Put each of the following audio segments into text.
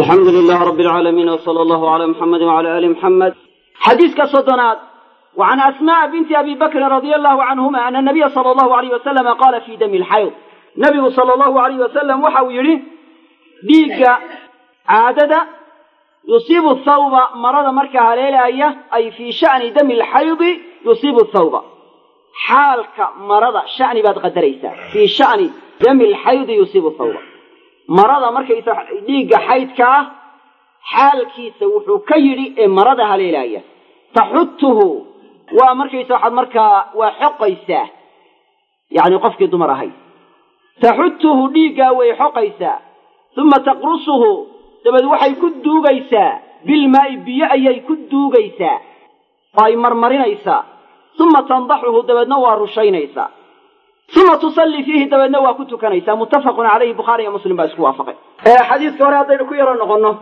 alxamdu lilah rabi alcaalamiin wsala allahu cala muxamedi wcala ali muxamed xadiiska soddonaad وعن أسماء بنت أبي بكر رضي الله عنهما أن النبي صلى الله عليه وسلم قال في دم الحيض نبي صلى الله عليه وسلم وحو يري ديك عادة يصيب الثوب مرض مركها ليلة أي في شأن دم الحيض يصيب الثوب حالك مرض شأن بعد قدريسا في شأن دم الحيض يصيب الثوب مرض مركا ديك حيضك حالكيس وحو كيري مرضها ليلة تحته waa markaysa waxaad markaa waa xoqaysaa yacni qofkii dumar ahayd taxutuhu dhiiggaa way xoqaysaa uma taqrusuhu dabeed waxay ku duugaysaa bilmaa'i biyo ayay ku duugaysaa oo ay marmarinaysaa uma tandaxuhu dabeedna waa rushaynaysaa uma tusallii fiihi dabeedna waa ku tukanaysaa muttafaqun calayhi bukhaari iyo muslim baa isku waafaqay xadiiska hore haddaynu ku yaro noqonno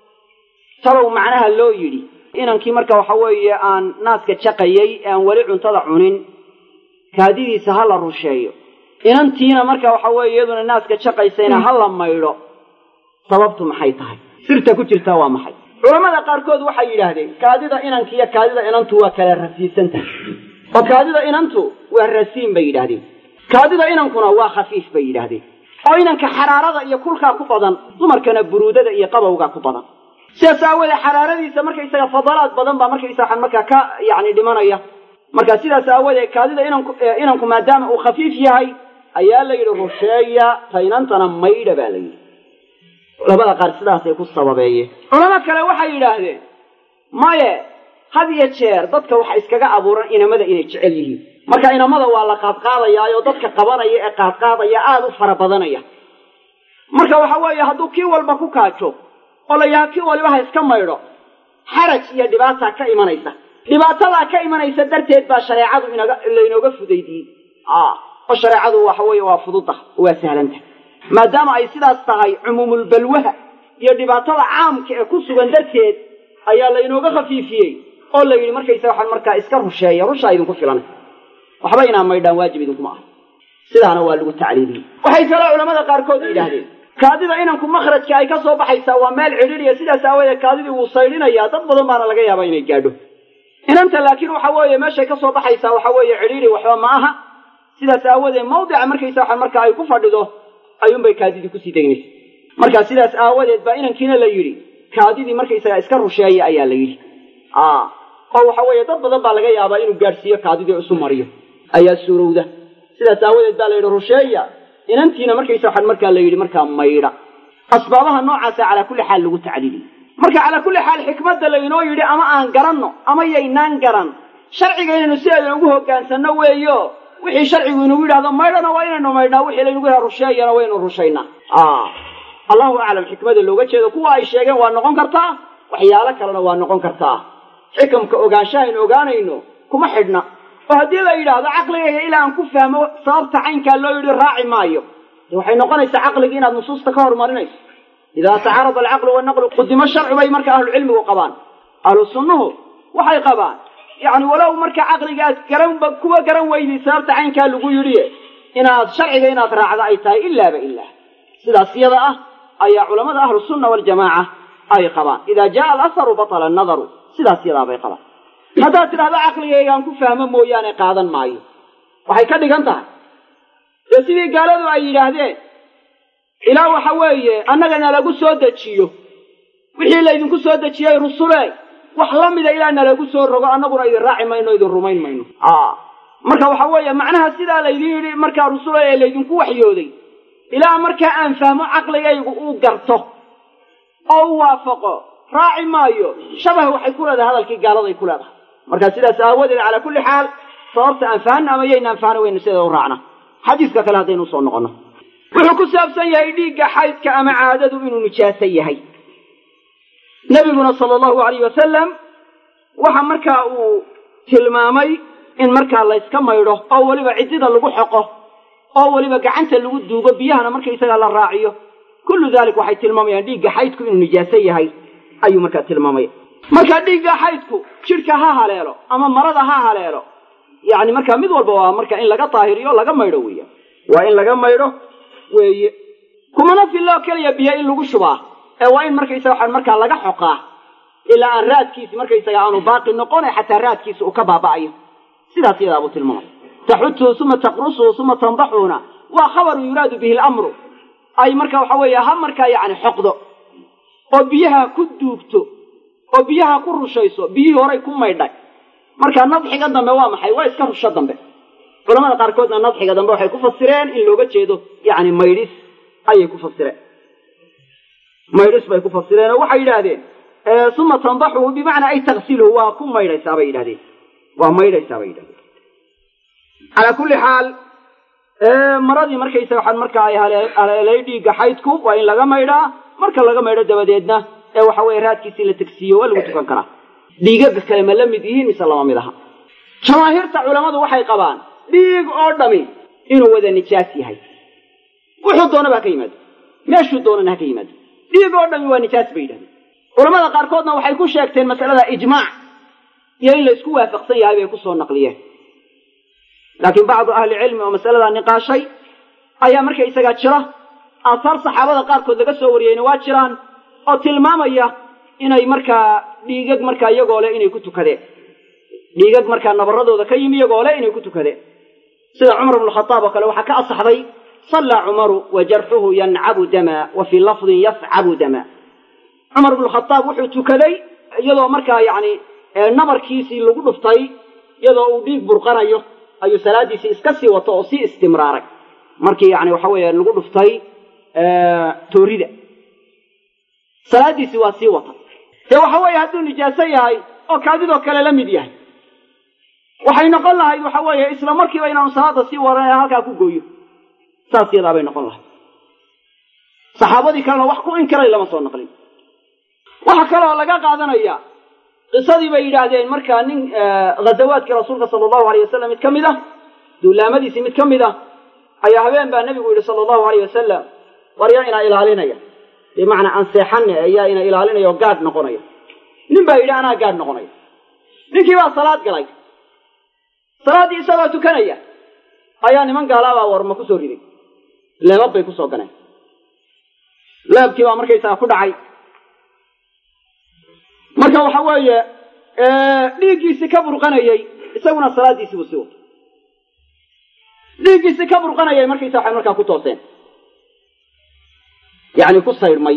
talow macnaha loo yidhi inankii marka waxa weeye aan naaska jaqayey ee aan weli cuntada cunin kaadidiisa ha la rusheeyo inantiina marka waxa weeye iyaduna naaska jaqaysayna ha la maydho sababtu maxay tahay sirta ku jirtaa waa maxay culammada qaarkood waxay yidhaahdeen kaadida inanki iyo kaadida inantu waa kala rasiisan tahay oo kaadida inantu waa rasiin bay yidhaahdeen kaadida inankuna waa khafiif bay yidhaahdeen oo inanka xaraarada iyo kulkaa ku badan dumarkana buruudada iyo qabowgaa ku badan sidaas aawoodee xaraaradiisa markaysaga fadalaad badan baa markaysa waxaan markaa ka yacni dhimanaya marka sidaas aawoodee kaadida inanku inanku maadaama uu khafiif yahay ayaa la yidhi rusheeya taynantana maydha baa la yidhi culamada qaar sidaasay ku sababeeyeen culamo kale waxay yidhaahdeen maye had iyo jeer dadka waxa iskaga abuuran inamada inay jecel yihiin marka inamada waa la qaadqaadayaayoo dadka qabanaya ee qaadqaadaya aada u fara badanaya marka waxa weeye hadduu kii walba ku kaajo oo la yaha kii waliba ha iska maydho xaraj iyo dhibaataa ka imanaysa dhibaatadaa ka imanaysa darteed baa shareecadu inaga laynooga fudaydiyey oo shareecadu waxa weeye waa fududa waa sahlanta maadaama ay sidaas tahay cumuumulbalwaha iyo dhibaatada caamka ee ku sugan darteed ayaa laynooga khafiifiyey oo la yidhi markaysa waxaan markaa iska rusheeya rushaa idinku filan waxba inaa maydhaan waajib idinkuma ah sidaana waa lagu tacliiliyey waxay kaloo culamada qaarkood yidhaahdeen kaadida inanku makhrajka ay ka soo baxaysaa waa meel cidhiidhiya sidaas aawadeed kaadidii wuu saydhinayaa dad badan baana laga yaabaa inay gaadho inanta laakiin waxa weeye meeshay ka soo baxaysaa waxa weeye cidhiidhi waxba ma aha sidaas aawadeed mawdica markaysa waxaan marka ay ku fadhido ayuunbay kaadidii kusii degnaysa marka sidaas aawadeed baa inankiina la yidhi kaadidii markaysaga iska rusheeya ayaa la yidhi oo waxa weeye dad badan baa laga yaabaa inuu gaadhsiiyo kaadidii isu mariyo ayaa suurowda sidaas aawadeed baa la yidhi rusheeya inantiina markaysa waxaan markaa la yidhi markaa maydha asbaabaha noocaasa calaa kulli xaal lagu tacliiliyey marka calaa kulli xaal xikmadda laynoo yidhi ama aan garanno ama yaynaan garan sharciga inaynu sideeda ugu hoggaansanno weeyo wixii sharcigu inagu yidhahdo maydhana waa inaynu maydhnaa wixii laynagu yidhahdo rusheeyana waynu rushaynaa allahu aclam xikmada looga jeedo kuwa ay sheegeen waa noqon kartaa waxyaalo kalena waa noqon kartaa xikamka ogaanshahaaynu ogaanayno kuma xidhna oo haddii la yidhaahdo caqligayga ilaa aan ku fahmo sababta caynkaa loo yidhi raaci maayo de waxay noqonaysaa caqligii inaad nusuusta ka hormarinayso idaa tacaarada alcaqlu wanaqlu qudimo sharci bay marka ahlucilmigu qabaan ahlu sunnuhu waxay qabaan yacni walow marka caqliga aad garanba kuwa garan weyday sababta caynkaa lagu yidhi inaad sharciga inaad raacda ay tahay ilaaba ilaa sidaas yada ah ayaa culamada ahlu sunna waljamaaca ay qabaan idaa jaa alasaru batala annadaru sidaas yadaa bay qabaan haddaad tidhahdo caqligaygaan ku fahmo mooyaane qaadan maayo waxay ka dhigan tahay dee sidii gaaladu ay yidhaahdeen ilaa waxa weeye annaga nalagu soo dejiyo wixii laydinku soo dejiyey rusule wax la mida ilaa nalagu soo rogo annaguna idin raaci mayno idin rumayn mayno marka waxa weeye macnaha sidaa laydin yidhi markaa rusule ee laydinku waxyooday ilaa markaa aan fahmo caqligaygu uu garto oo u waafaqo raaci maayo shabah waxay ku leedahay hadalkii gaaladay ku leedahay marka sidaas aawadeed calaa kulli xaal sababta aan fahanna ama yaynaan fahna waynu sideeda u raacna xadiiska kale haddaynu usoo noqonno wuxuu ku saabsan yahay dhiigga xaydka ama caadadu inuu nijaaso yahay nebiguna sala allahu alayh wasalam waxa markaa uu tilmaamay in markaa layska maydho oo weliba ciddida lagu xoqo oo weliba gacanta lagu duugo biyahana markaysagaa la raaciyo kullu dalik waxay tilmaamayaan dhiigga xaydku inuu nijaaso yahay ayuu markaa tilmaamaya marka dhiigga xaydku jidhka ha haleelo ama marada ha haleelo yacni markaa mid walba waa marka in laga daahiriyo laga maydho weeya waa in laga maydho weeye kumana filloo keliya biyo in lagu shubaa ee waa in markaysaga waxaan markaa laga xoqaa ilaa aan raadkiisi markaysaga aanu baaqi noqone xataa raadkiisi uu ka baaba'ayo sidaas iyadaa buu tilmaamay taxutuhu uma taqrusuhu uma tandaxuuna waa khabaru yuraadu bihi lamru ay marka waxa weeye ha markaa yacni xoqdo oo biyaha ku duugto oo biyaha ku rushayso biyihii horay ku maydhay marka nadxiga dambe waa maxay waa iska rusho dambe culamada qaarkoodna nadxiga dambe waxay ku fasireen in looga jeedo yacni maydhis ayay ku fasireen maydhis bay ku fasireen oo waxay yidhaahdeen uma tandaxuhu bimacnaa ay taksiluhu waa ku maydhaysaa bay yidhahdeen waa maydhaysaa bay yidhahdeen calaa kulli xaal maradii markaysa waxaan markaa ay haleelay dhiigga xaydku waa in laga maydhaa marka laga maydho dabadeedna ee waxa weeye raadkiisii la tegsiiyo waa lagu tukan karaa dhiigaga kale ma la mid yihiin mise lama mid aha jamaahiirta culammadu waxay qabaan dhiig oo dhami inuu wada nijaas yahay wuxuu doonaba ha ka yimaado meeshuu doonana ha ka yimaado dhiig oo dhami waa nijaas bay yidhahdeen culamada qaarkoodna waxay ku sheegteen masalada ijmaac iyo in la isku waafaqsan yahay bay kusoo naqliyeen laakiin bacdu ahli cilmi oo masaladaa niqaashay ayaa marka isagaa jira aasaar saxaabada qaarkood laga soo wariyeyna waa jiraan oo tilmaamaya inay markaa dhiigag markaa iyagoo leh inay ku tukadeen dhiigag markaa nabaradooda ka yimi iyagoo leh inay ku tukadeen sida cumar bnu khadaab oo kale waxaa ka asaxday sallaa cumaru wa jarxuhu yancabu dama wa fii lafdin yascabu dama cumar bnu khadaab wuxuu tukaday iyadoo markaa yacni nabarkiisii lagu dhuftay iyadoo uu dhiig burqanayo ayuu salaadiisii iska sii wato oo sii istimraaray markii yani waxa weeye lagu dhuftay toorida salaadiisii waa sii wata dee waxa weeye hadduu nijaaso yahay oo kaadidoo kale la mid yahay waxay noqon lahayd waxa weeye isla markiiba inaanu salaada sii waran ee halkaa ku gooyo saas yadaa bay noqon lahayd saxaabadii kalena wax ku inkiray lama soo naqlin waxaa kaloo laga qaadanaya qisadii bay yidhaahdeen markaa nin ghazawaadkii rasuulka sala allahu alayh wasalam mid ka mid ah duulaamadiisii mid ka mid ah ayaa habeen baa nebigu yidhi sala allahu alayh wasalam war yaa inaa ilaalinaya bimacnaa aan seexanne ayaa ina ilaalinaya oo gaadh noqonaya nin baa yidhi anaa gaadh noqonaya ninkii baa salaad galay salaaddii isagoo tukanaya ayaa niman gaalaabaa warma ku soo riday leebab bay kusoo ganeen leebkii baa markaysaga ku dhacay marka waxa weeye dhiiggiisii ka burqanayey isaguna salaaddiisii buu sii wato dhiiggiisii ka burqanayay markaysa waxay markaa ku tooseen yacni ku saydhmay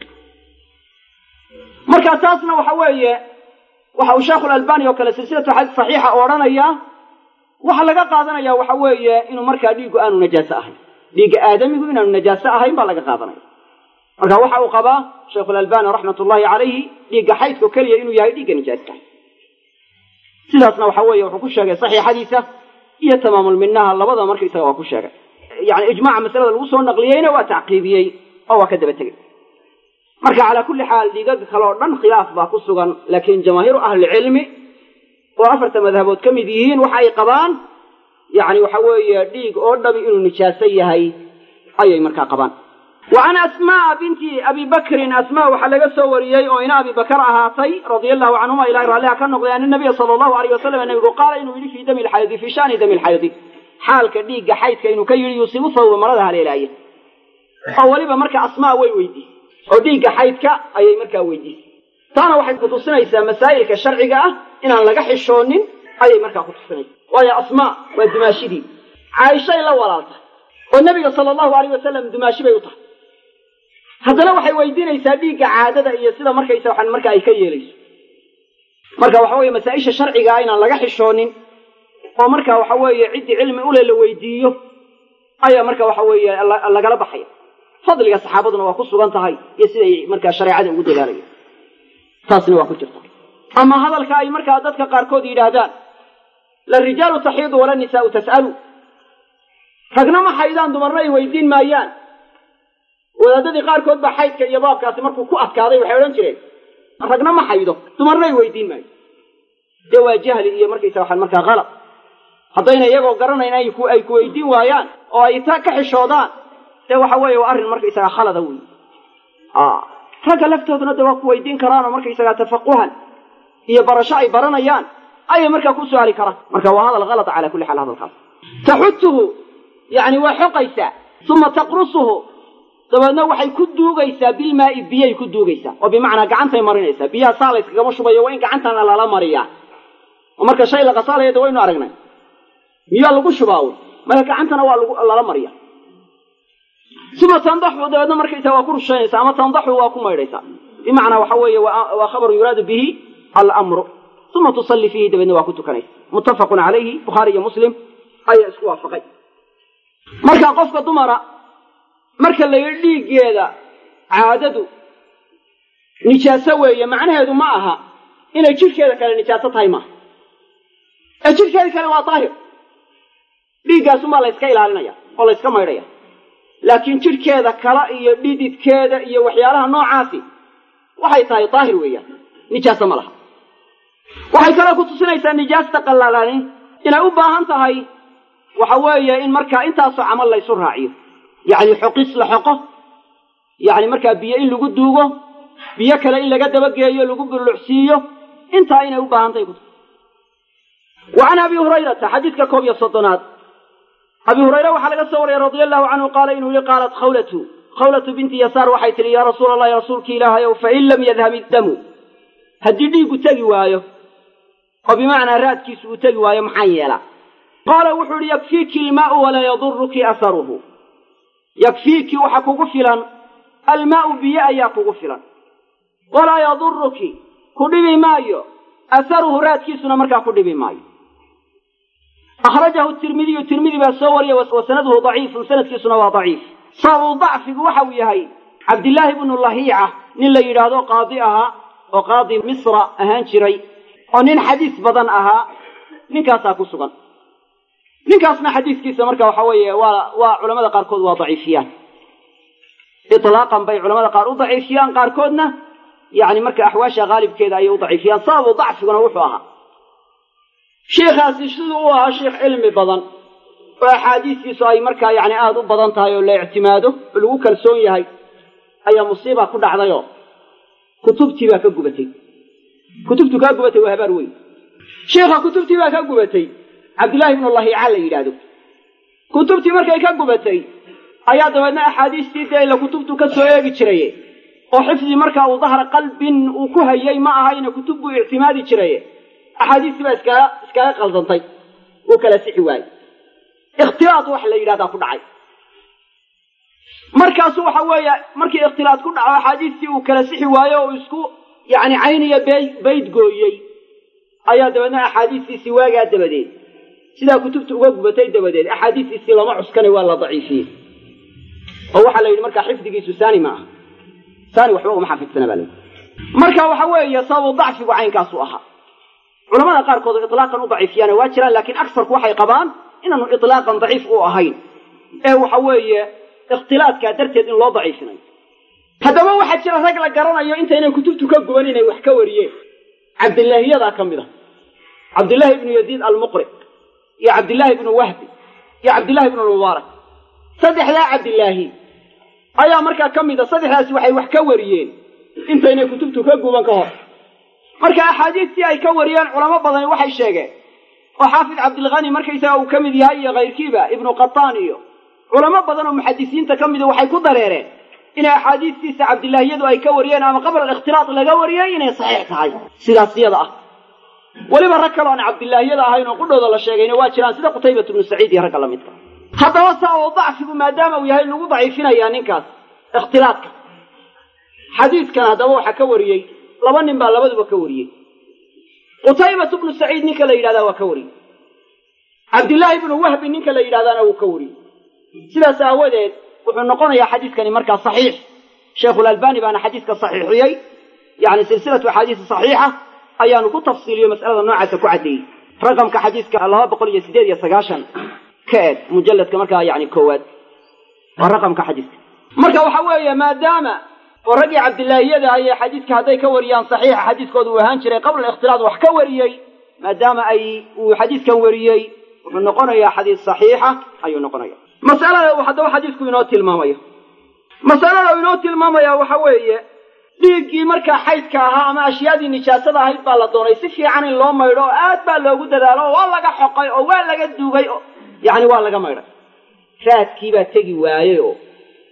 marka taasna waxa weeye waxa uu sheekhu lalbani oo kale silsilatu xadiis saxiixa oo odhanaya waxaa laga qaadanaya waxa weeye inuu markaa dhiiggu aanu najaaso ahayn dhiigga aadamigu inaanu najaaso ahayn baa laga qaadanaya marka waxa uu qabaa sheikhulalbani raxmat ullahi calayhi dhiigga xaydko keliya inuu yahay dhiigga nijaaska sidaasna waxa weeye wuxuu ku sheegay saxiixadiisa iyo tamaamulminaha labadaba markaisaga waa ku sheegay yani ijmaaca masalada lagu soo naqliyeyna waa tacqiibiyey oo waa ka daba tegey marka calaa kulli xaal dhiigaga kale oo dhan khilaaf baa ku sugan laakiin jamaahiiru ahlilcilmi oo afarta madhabood ka mid yihiin waxa ay qabaan yani waxa weeye dhiig oo dhami inuu nijaaso yahay ayay markaa qabaan wa can asmaaa binti abi bakrin asmaa waxaa laga soo wariyey oo ina abi bakar ahaatay radia allahu canhuma ilahay raalliha ka noqday ana nabiya sala allahu alayh wasalam nabigu qaala inuu yidhi fii dami lxaydi fii shani dami lxaydi xaalka dhiigga xaydka inuu ka yidhi yusibu thawba marada haleelaaya oo weliba marka asmaa way weydiisay oo dhiigga xaydka ayay markaa weydiisay taana waxay kutusinaysaa masaa'ilka sharciga ah inaan laga xishoonin ayay markaa kutusinaysa waayo asmaa waa dumaashidii caaishay la walaaltay oo nebiga sala allahu alayh wasalam dumaashi bay u tahay haddana waxay weydiinaysaa dhiigga caadada iyo sida markaysa waxaan marka ay ka yeelayso marka waxa weeye masaa-isha sharcigaa inaan laga xishoonin oo marka waxa weeye ciddii cilmi ule la weydiiyo ayaa marka waxa weeye lagala baxaya fadliga saxaabaduna waa ku sugan tahay iyo siday markaa shareecada ugu dadaalayan taasna waa ku jirta ama hadalka ay markaa dadka qaarkood yidhaahdaan la rijaalu taxiidu wala nisaau tas'alu ragna ma xaydaan dumarna ay weydiin maayaan wadaadadii qaarkood baa xaydka iyo baabkaasi markuu ku adkaaday waxay odhan jireen ragna ma xaydo dumarna ay weydiin maayo dee waa jahli iyo markaysa waxaan markaa kalad haddayna iyagoo garanayn ay ku ay ku weydiin waayaan oo ay ta ka xishoodaan dee waxa weeye waa arrin markaysagaa khalada wey ragga laftooduna de waa ku weydiin karaan oo markaysagaa tafaquhan iyo barasho ay baranayaan ayay markaa ku su-aali karaan marka waa hadal kalada calaa kulli xaal hadalkaas taxutuhu yani waa xoqaysaa uma taqrusuhu dabeedna waxay ku duugaysaa bilmaa'i biyay ku duugaysaa oo bimacnaa gacantay marinaysaa biyaha saa layskagama shubayo waa in gacantana lala mariyaa oo marka shay la qasaalaya de waynu aragnay miyaa lagu shubaa un marka gacantana waa lagu lala mariya uma tandaxu dabeedna markaysaa waa ku rushaynaysaa ama tandaxu waa ku maydhaysaa bimacnaa waxa weeye waa khabaru yuraadu bihi almru uma tusalli fiihi dabeedna waa ku tukanaysa muttafaqun calayhi bukhaari iyo muslim ayaa isku waafaqay marka qofka dumara marka la yidhi dhiiggeeda caadadu nijaaso weeye macnaheedu ma aha inay jidhkeeda kale nijaaso tahay maaha ee jidhkeeda kale waa daahir dhiiggaasunbaa la yska ilaalinaya oo la yska maydhaya laakiin jidhkeeda kale iyo dhididkeeda iyo waxyaalaha noocaasi waxay tahay daahir weeyaan nijaaso ma laha waxay kaloo ku tusinaysaa nijaasta qallaalaani inay u baahan tahay waxa weeye in markaa intaasoo camal laysu raaciyo yacni xoqis la xoqo yacni markaa biyo in lagu duugo biyo kale in laga dabageeyo lagu burlucsiiyo intaa inay u baahan tahay kutus wa can abi hurayrata xadiidka koob iyo soddonaad abi hurayre waxaa laga soo wariyey radia allahu canhu qaala inuu yihi qaalat khawlatu khawlatu binti yasaar waxay tidhi yaa rasuula allahi rasuulki ilaahayow fain lam yadhab iddamu haddii dhiiggu tegi waayo oo bimacnaa raadkiisu uu tegi waayo maxaan yeelaa qaala wuxuu idhi yakfiiki ilmaa'u walaa yaduruki asaruhu yakfiiki waxa kugu filan almaa'u biyo ayaa kugu filan walaa yaduruki ku dhibi maayo asaruhu raadkiisuna markaa ku dhibi maayo akhrajahu tirmidiyu tirmidi baa soo wariyay wa sanaduhu daciifun sanadkiisuna waa daciif sababu dacfigu waxa uu yahay cabdillaahi bnu lahiica nin la yidhaahdo qaadi ahaa oo qaadi misra ahaan jiray oo nin xadiis badan ahaa ninkaasaa ku sugan ninkaasna xadiiskiisa marka waxa weeye waa waa culamada qaarkood waa daciifiyaan itlaaqan bay culamada qaar u daciifiyaan qaarkoodna yani marka axwaasha haalibkeeda ayay u daciifiyaan sababu dacfiguna wuxuu ahaa sheikhaasi siduu u ahaa sheikh cilmi badan oo axaadiistiisu ay markaa yani aada u badan tahay oo la ictimaado oo lagu kalsoon yahay ayaa musiiba ku dhacdayoo kutubtii baa ka gubatay kutubtu kaa gubatay waa habaar weyn sheikha kutubtii baa ka gubatay cabdillaahi ibnu lahiica la yidhaahdo kutubtii markay ka gubatay ayaa dabeedna axaadiistii dee ila kutubtu ka soo eegi jiraye oo xifdi markaa uu dahra qalbin uu ku hayay ma ahayna kutub buu ictimaadi jiraye axaadiistii baa iskaga iskaga qaldantay uu kala sixi waayey ikhtilaad wax la yidhahdaa ku dhacay markaasu waxa weeye markii ikhtilaad ku dhaco axaadiistii uu kala sixi waayo oo isku yacni cayniya bey bayd gooyey ayaa dabeedna axaadiistiisii waagaa dabadeed sidaa kutubta uga gubatay dabadeed axaadiistiisii lama cuskanay waa la daciifiyey oo waxaa la yidhi markaa xifdigiisu saani ma aha saani waxba uma xafidsana baa la yidhi marka waxa weeye sababu dacfigu caynkaasu ahaa culamada qaarkood itlaaqan u daciifiyaana waa jiraan laakiin aksarku waxay qabaan inaanu itlaaqan daciif u ahayn ee waxa weeye ikhtilaadkaa darteed in loo daciifinayo haddaba waxaa jira rag la garanayo intaynan kutubtu ka guban inay wax ka wariyeen cabdilaahiyadaa ka mid a cabdillaahi ibnu yaziid almuqri iyo cabdillaahi ibnu wahbi iyo cabdillahi ibnu mubaarak saddexdaa cabdilaahi ayaa markaa ka mid a saddexdaasi waxay wax ka wariyeen intaynay kutubtu ka guban ka hor marka axaadiistii ay ka wariyeen culamo badani waxay sheegeen oo xaafid cabdilkhani markaysaga uu ka mid yahay iyo kayrkiiba ibnu qataan iyo culamo badan oo muxadisiinta ka mida waxay ku dareereen inay axaadiistiisa cabdilaahiyadu ay ka wariyeen ama qabla alikhtilaaq laga wariyey inay saxiix tahay sidaas iyada ah weliba rag kaloo aan cabdilaahiyada ahayn oo qudhooda la sheegayna waa jiraan sida qutaybat ibnu saciid iyo ragga lamidka haddaba saa oo dacfigu maadaama uu yahay lagu daciifinayaa ninkaas ikhtilaadka xadiidkan haddaba waxaa ka wariyey laba nin baa labaduba ka wariyey qutaybatu bnu saciid ninka la yidhahdaa waa ka wariyey cabdillaahi ibnu wahbi ninka la yidhahdaana wuu ka wariyey sidaas aawadeed wuxuu noqonayaa xadiiskani markaa saxiix sheikhulalbani baana xadiiska saxiixiyey yani silsilatu axaadiisi saxiixa ayaanu ku tafsiiliyo mas'alada noocaasa ku caddeeyey raqamka xadiiska laba boqol iyo sideed iyo sagaashan ka eeg mujalladka markaa yani koowaad waa raqamka xadiiska marka waxa weeye maadaama oo raggii cabdilaahiyada ayay xadiiska hadday ka wariyaan saxiixa xadiiskooda uu ahaan jiray qabla alikhtilaad wax ka wariyey maadaama ay uu xadiiskan wariyey wuxuu noqonayaa xadiis saxiixa ayuu noqonaya masalada uu haddaba xadiisku inoo tilmaamayo masalada uu inoo tilmaamaya waxa weeye dhiiggii markaa xaydka ahaa ama ashyaadii nijaasada ahayd baa la doonay si fiican in loo maydho oo aad baa loogu dadaalo oo waa laga xoqay oo waa laga duugay oo yacni waa laga maydhay raadkiibaa tegi waayey oo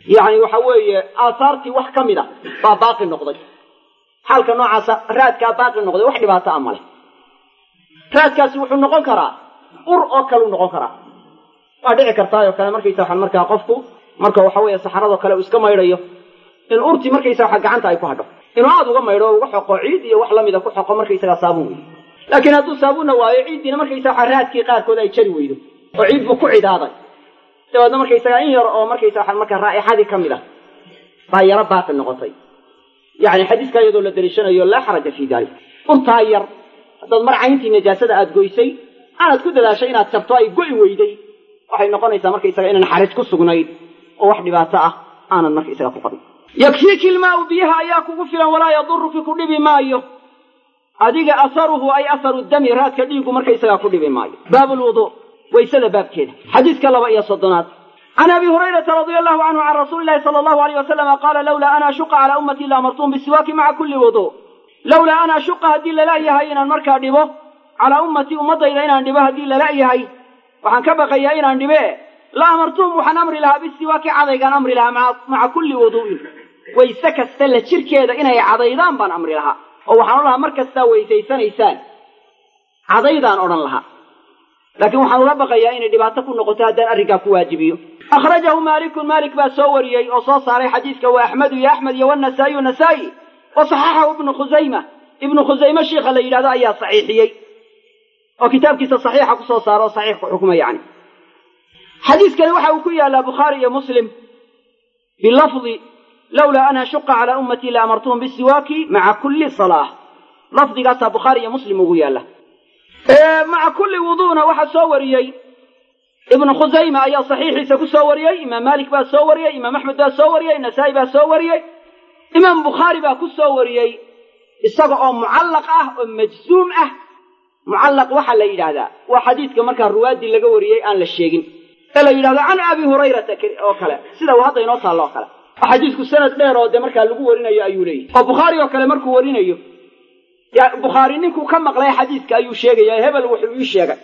yacni waxa weeye aahaartii wax ka mid a baa baaqi noqday xaalka noocaasa raadkaa baaqi noqday wax dhibaato a male raadkaasi wuxuu noqon karaa ur oo kaleu noqon karaa waa dhici kartaayoo kale markaysa waxaan markaa qofku marka waxa weeye saxaradoo kale uu iska maydhayo in urtii markaysa waxa gacanta ay ku hadho inuu aada uga maydho oo uga xoqo ciid iyo wax lamida ku xoqo markaysagaa saabuun wey laakiin hadduu saabuunna waayo ciiddiina markaysa waxa raadkii qaarkood ay jari weydo oo ciid buu ku cidaaday dabeedna markaysagaa in yar oo markaysa waxaan markaa raa'ixadii ka mid ah baa yaro baaqi noqotay yacni xadiiska iyadoo la daliishanayo laa xaraja fii dalik urtaa yar haddaad mar cayntii najaasada aada goysay aanaad ku dadaashay inaad jabto ay go'i weyday waxay noqonaysaa markaysaga inaan xaraj ku sugnayn oo wax dhibaato ah aanad markaysaga ku qabin yakfiiki ilmaau biyaha ayaa kugu filan walaa yaduruki ku dhibi maayo adiga asaruhu ay asaru dami raadka dhiigu markaysagaa ku dhibi maayo baabu lwuduu waysada baabkeeda xadiiska laba iyo soddonaad can abi hurayrata radia allahu canhu can rasuuli lahi sala allahu alayh wasalama qaala lawlaa an ashuqa calaa ummatii laamartuum bisiwaaki maca kulli wuduu lawlaa an ashuqa haddii lala-yahay inaan markaa dhibo calaa ummatii ummaddayda inaan dhibo haddii lala-yahay waxaan ka baqayaa inaan dhibe la amartuum waxaan amri lahaa bisiwaaki cadaygaan amri lahaa maca kulli wuduu'in wayse kasta la jirkeeda inay cadaydaan baan amri lahaa oo waxaan odhan lahaa mar kastaa weysaysanaysaan cadaydaan odhan lahaa laakiin waxaan uga baqayaa inay dhibaato ku noqoto haddaan arrinkaa ku waajibiyo akhrajahu maalikun maalik baa soo wariyey oo soo saaray xadiiska waa axmedu iyo axmed iyo wanasaa'iyu nasaa'i wa saxaxahu ibnu khusayma ibnu khusayme shiikha la yidhahdo ayaa saxiixiyey oo kitaabkiisa saxiixa ku soo saaro oo saxiix ku xukma yacni xadiiskani waxa uu ku yaallaa bukhaari iyo muslim bilafdi lawlaa an ashuqa calaa ummatii la amartuhum bisiwaaki maca kulli salaah lafdigaasaa bukhaari iyo muslim ugu yaalla maca kulli wuduuna waxaa soo wariyey ibnu khusayma ayaa saxiixiisa ku soo wariyey imaam maalik baa soo wariyey imaam axmed baa soo wariyey nasaa'i baa soo wariyey imaam bukhaari baa ku soo wariyey isaga oo mucallaq ah oo majzuum ah mucallaq waxaa la yidhaahdaa waa xadiidka markaa ruwaaddii laga wariyey aan la sheegin ee la yidhahdo can abi hurayrata oo kale sida uu hadda inoo taallo oo kale oo xadiisku sanad dheer oo dee markaa lagu warinayo ayuu leeyahy oo bukhaari oo kale markuu warinayo bukhaari ninkuu ka maqlay xadiiska ayuu sheegaya hebel wuxuu ii sheegay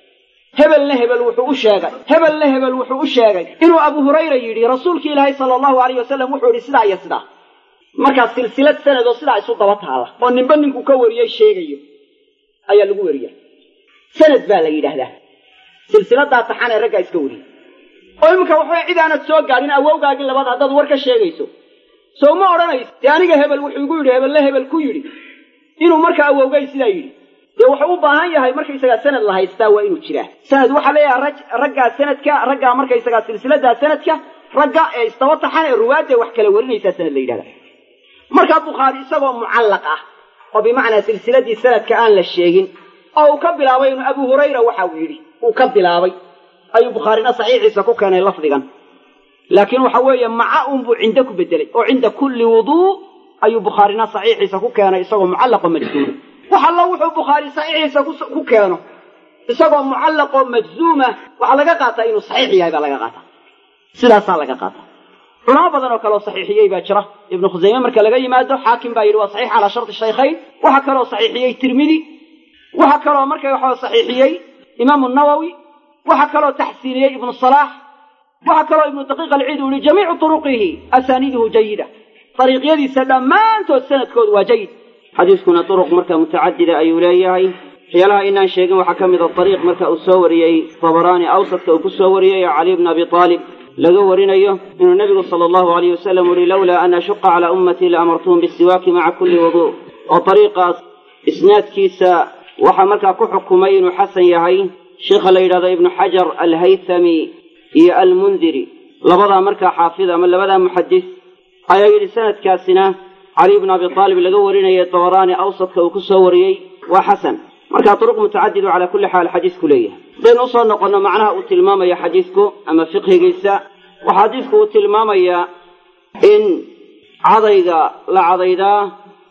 hebelna hebel wuxuu u sheegay hebelna hebel wuxuu u sheegay inuu abu hurayra yidhi rasuulki ilaahay sala allahu alayh wasalam wuxuu yidhi sidaa iyo sidaa markaa silsilad sanadoo sidaa isu daba taala oo ninba ninkuu ka wariyey sheegayo ayaa lagu weriya sanad baa la yidhaahdaa silsiladaa taxan ee raggaa iska wariyey oo iminka waxbay cid aanad soo gaadhin awowgaagii labaad haddaad war ka sheegayso sow ma odhanayso dee aniga hebel wuxuu igu yidhi hebelna hebel ku yidhi inuu markaa awowgay sidaa yidhi dee wuxuu u baahan yahay markaysagaa sanad la haystaa waa inuu jiraa sanad waxaa leeyahay raggaa sanadka raggaa markaysagaa silsiladaa sanadka ragga ee istaba taxan ee ruwaadda wax kala warinaysaa sanad la yidhahda markaa bukhaari isagoo mucallaq ah oo bimacnaa silsiladii sanadka aan la sheegin oo uu ka bilaabay inuu abu hurayra waxa uu yidhi uu ka bilaabay ayuu bukhaarina saxiixiisa ku keenay lafdigan laakiin waxa weeye maca unbuu cinda ku bedelay oo cinda kulli wuduu ayuu bukhaarina saxiixiisa ku keenay isagoo mucallaqoo majzuuma wax allo wuxuu bukhaari saxiixiisa ku keeno isagoo mucallaqoo majzuuma waxaa laga qaataa inuu saxiix yahay baa laga qaataa sidaasaa laga qaataa culamo badan oo kaleoo saxiixiyey baa jira ibnu khusayme marka laga yimaado xaakim baa yidhi waa saxiix calaa sharti shaykhayn waxaa kaloo saxiixiyey tirmidi waxaa kaloo marka waxa saxiixiyey imaamu nawowi waxaa kaloo taxsiiniyey ibnu salaax waxaa kaloo ibnu daqiiq alciid uu yihi jamiicu turuqihi asaaniiduhu jayida dariiqyadiisa dhammaantood sanadkoodu waa jayid xadiiskuna duruq marka mutacadida ayuu leeyahay waxyaalaha inaan sheegin waxaa ka mid a dariiq marka uu soo wariyey tabaraani awsadka uu ku soo wariyey oo cali bna abi aalib laga warinayo inuu nebigu sala allahu alayh wasalam uhi lowlaa an ashuqa calaa ummatii la amartuhum bisiwaaki maca kulli wuduu oo dariiqaas isnaadkiisa waxaa markaa ku xukumay inuu xasan yahay sheikha la yidhahdo ibnu xajar alhaythami iyo almundiri labadaa markaa xaafid ama labadaa muxadis ayaa yidhi sanadkaasina cali bna abi aalib laga warinayay dabaraani awsadka uu ku soo wariyey waa xasan markaa duruq mutacadidu calaa kulli xaal xadiisku leeyahay haddaynu usoo noqonno macnaha uu tilmaamaya xadiisku ama fiqhigiisa waxaa xadiisku uu tilmaamayaa in cadayga la cadaydaa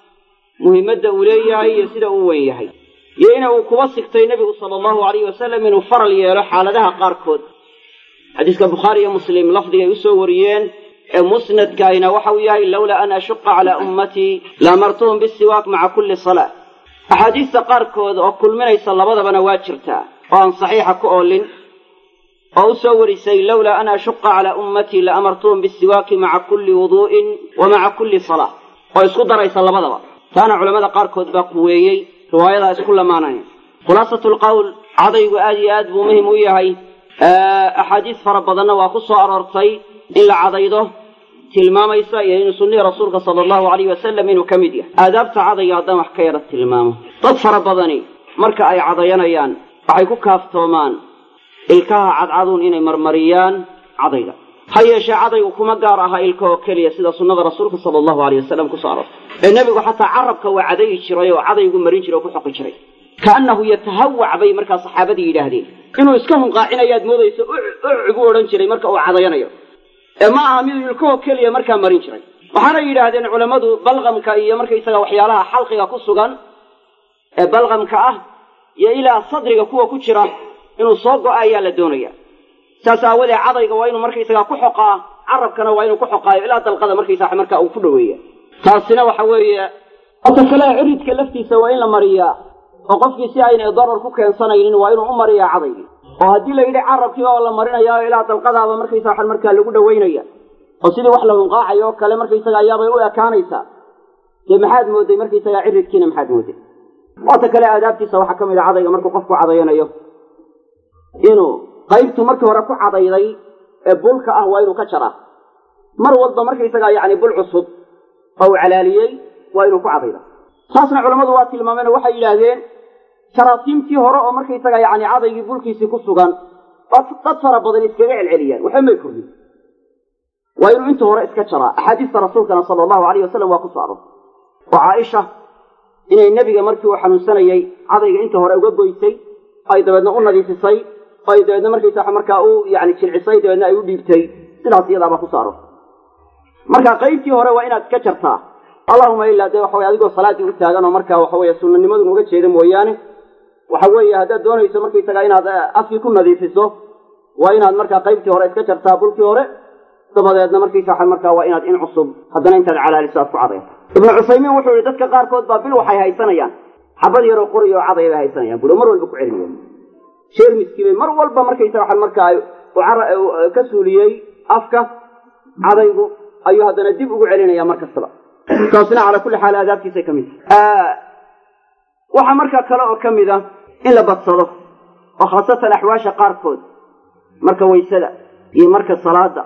muhiimadda uu leeyahay iyo sida uu wen yahay iyo ina uu kuba sigtay nebigu sala allahu alayh wasalam inuu faral yeelo xaaladaha qaarkood xadiiska bukhaari iyo muslim lafdigay usoo wariyeen ee musnadkaayna waxa uu yahay lowlaa an ashuqa calaa ummatii laamartuhum bisiwaak maca kulli salaa axaadiista qaarkood oo kulminaysa labadabana waa jirtaa oo aan saxiixa ku oolin oo u soo warisay lowlaa an ashuqa calaa ummatii la amartuhum bisiwaaki maca kulli wuduu'in wa maca kulli salaa oo isku daraysa labadaba taana culammada qaarkood baa quweeyey riwaayadaa isku lamaanaya khulaasatu lqowl cadaygu aad iyo aad buu muhim u yahay axaadiis fara badanna waa ku soo aroortay in la cadaydo tilmaamaysa iyo inuu sunnihii rasuulka sala allahu alayh wasalam inuu ka mid yahay aadaabta cadayga haddaan wax ka yara tilmaamo dad fara badani marka ay cadayanayaan waxay ku kaaftoomaan ilkaha cadcaduun inay marmariyaan cadayga ha yeeshee cadaygu kuma gaar aha ilka oo keliya sida sunnada rasuulka sala allahu alayh wasalam kusoo aroortay ee nebigu xataa carabka waa cadayi jiray oo cadaygu marin jiray oo ku xoqi jiray kaannahu yatahawac bay markaa saxaabadii yidhaahdeen inuu iska hunqaacinayaad moodayso ucgu odhan jiray marka uu cadayanayo ee ma aha miduu ilkahoo keliya markaa marin jiray waxaana yidhaahdeen culammadu balqamka iyo markaysaga waxyaalaha xalqiga ku sugan ee balqamka ah iyo ilaa sadriga kuwa ku jira inuu soo go'a ayaa la doonaya saas aawadee cadayga waa inuu markaysagaa ku xoqaa carabkana waa inuu ku xoqaayo ilaa dalqada markaysaa markaa uu ku dhoweeya taasina waxa weeye ota kale ciridka laftiisa waa in la mariyaa oo qofkii si aynay darar ku keensanaynin waa inuu u mariyaa cadaygii oo haddii la yidhi carabkiiba oo la marinayaa ilaa dalqadaaba markaysa waxan markaa lagu dhowaynaya oo sidii wax la hunqaacayo oo kale markaysaga ayaabay u ekaanaysaa dee maxaad mooday markaysagaa ciridkiina maxaad mooday waata kale aadaabtiisa waxaa ka mid a cadayga markuu qofku cadayanayo inuu qaybtu markii hore ku cadayday ee bulka ah waa inuu ka jaraa mar walba markaysagaa yacni bul cusub oo uu calaaliyey waa inuu ku cadayda taasna culammadu waa tilmaameen oo waxay yidhaahdeen jaraasiimtii hore oo markaysaga yacni cadaygii bulkiisii ku sugan dad fara badan iskaga celceliyaan waxba may kordhin waa inuu inta hore iska jaraa axaadiista rasuulkana sala allahu alayh wasalam waa ku so aroortay oo caaisha inay nebiga markii uu xanuunsanayey cadayga inta hore uga goysay ay dabeedna u nadiifisay oo ay dabeedna markaysa markaa u yani jilcisay dabeedna ay u dhiibtay sidaas iyadaabaa ku so aroortay marka qaybtii hore waa inaad iska jartaa allahuma ilaa dee waxa weye adigoo salaaddii u taagan oo markaa waxa weye sunanimadun uga jeeda mooyaane waxa weeye haddaad doonayso markaysaga inaad afkii ku nadiifiso waa inaad markaa qaybtii hore iska jartaa bulkii hore dabadeedna markaysa markaa waa inaad in cusub haddana intaad calaaliso aad ku cadayto ibnu cusaymiin wuxuu yihi dadka qaarkood baa bil waxay haysanayaan xabad yaroo qori oo cadaya bay haysanayaan buri mar walba ku celinaya jeermiskii bay mar walba markaysa waxan markaa ka suuliyey afka cadaygu ayuu haddana dib ugu celinaya mar kastaba taasina calaa kulli xaal aadaabtiisay ka mid tahay waxaa markaa kale oo ka mid a in la badsado oo khaasatan axwaasha qaarkood marka waysada iyo marka salaada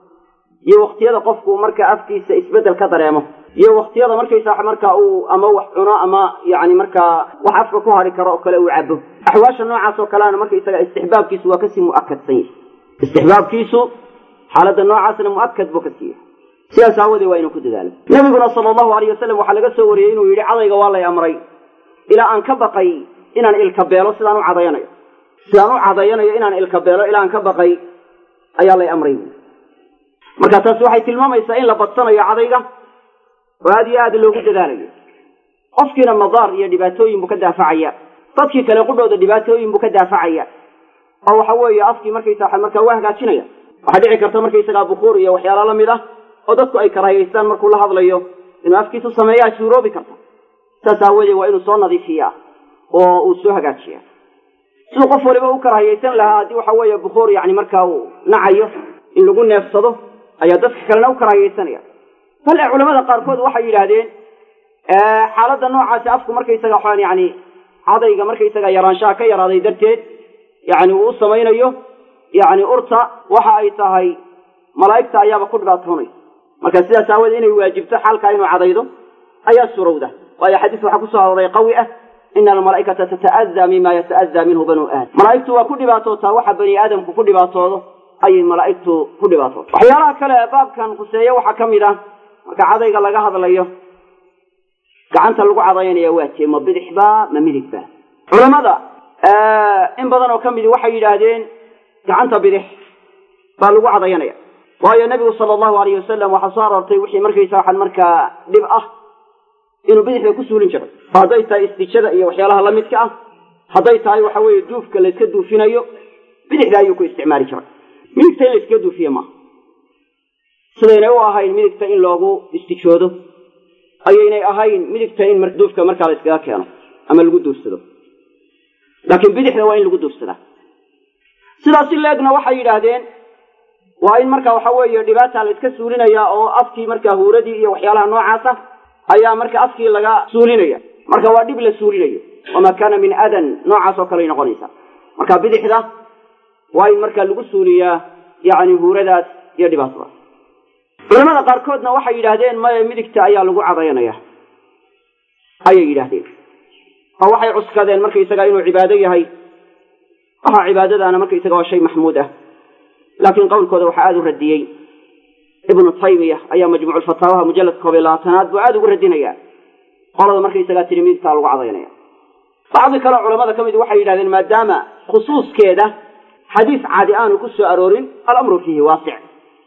iyo waktiyada qofku marka afkiisa isbeddel ka dareemo iyo waktiyada markaysa marka uu ama wax cuno ama yani markaa wax afka ku hari karo oo kale uu cabo axwaasha noocaas oo kaleana markaysaga istixbaabkiisu waa kasii mu'akadsan yahay istixbaabkiisu xaaladda noocaasna mu'akad buu ka siiya sidaas aawadee waa inuu ku dadaalo nabiguna sala allahu alayh wasalam waxaa laga soo wariyey inuu yidhi cadayga waa lay amray ilaa aan ka baqay inaan ilka beelo sidaan u cadayanayo sidaan u cadayanayo inaan ilka beelo ilaa aan ka baqay ayaa lay amray marka taasi waxay tilmaamaysaa in la badsanayo cadayga oo aad iyo aad loogu dadaalayo qofkiina madaar iyo dhibaatooyin buu ka daafacaya dadkii kale qudhooda dhibaatooyin buu ka daafacaya oo waxa weeye afkii markaysa markaa waa hagaajinaya waxaa dhici karta markaysagaa bukuur iyo waxyaala la mid ah oo dadku ay karaahiyaystaan markuu la hadlayo inuu afkiisu sameeyaa suuroobi karta saas aawadeed waa inuu soo nadiifiyaa oo uu soo hagaajiyaa siduu qof waliba u karaahiyaysan lahaa haddii waxa weeye bukuur yani markaa uu nacayo in lagu neefsado ayaa dadka kalena u karaahiyaysanaya bal ee culamada qaarkood waxay yidhaahdeen xaaladda noocaasi afku markaysaga waxaan yani cadayga markaysaga yaraanshaha ka yaraaday darteed yani uu u samaynayo yani urta waxa ay tahay malaa'igta ayaaba ku dhibaatoonaysa marka sidaas aawoodee inay waajibto xaalkaa inuu cadaydo ayaa surowda waayo xadiis waxaa kusoo arooray qawi ah ina almalaa'ikata tata'adaa mima yata'adaa minhu banuu aadam malaa'igtu waa ku dhibaatootaa waxa bani aadamku ku dhibaatoodo ayay malaa'igtu ku dhibaatooda waxyaalaha kale baabkan khuseeye waxaa ka mid ah marka cadayga laga hadlayo gacanta lagu cadaynaya waa tee ma bidix baa ma midig baa culamada in badan oo ka midi waxay yidhaahdeen gacanta bidix baa lagu cadayanaya waayo nebigu sala allahu alayh wasalam waxaa soo aroortay wixii markaysa waxaan markaa dhib ah inuu bidixda ku suulin jiray oo hadday tahay istijada iyo waxyaalaha la midka ah hadday tahay waxa weeye duufka layska duufinayo bidixda ayuu ku isticmaali jiray midigta in layskaga duufiye maaha sidaynay u ahayn midigta in loogu istijoodo ayaynay ahayn midigta in duufka markaa la yskaga keeno ama lagu duursado laakiin bidixda waa in lagu duursadaa sidaasi leegna waxay yidhaahdeen waa in marka waxa weeye dhibaata la iska suulinaya oo afkii markaa huuradii iyo waxyaalaha noocaasa ayaa marka afkii laga suulinaya marka waa dhib la suulinayo wamaa kaana min adan noocaas oo kaley noqonaysa marka bidixda waa in marka lagu suuliyaa yacni huuradaas iyo dhibaatadaas culamada qaarkoodna waxay yidhaahdeen maya midigta ayaa lagu cadayanaya ayay yidhaahdeen oo waxay cuskadeen markaysaga inuu cibaado yahay waxa cibaadadaana markaysaga waa shay maxmuud ah laakiin qowlkooda waxaa aada u radiyey ibnu taymiya ayaa majmuuculfataawaha mujalladka koob iyo labaatanaad buu aada ugu radinaya qolada markaysagaa tiri midigtaa lagu cadaynaya bacdi kaleo culamada ka mid waxay yidhahdeen maadaama khusuuskeeda xadiis caadi aanu ku soo aroorin alamru fiihi waasic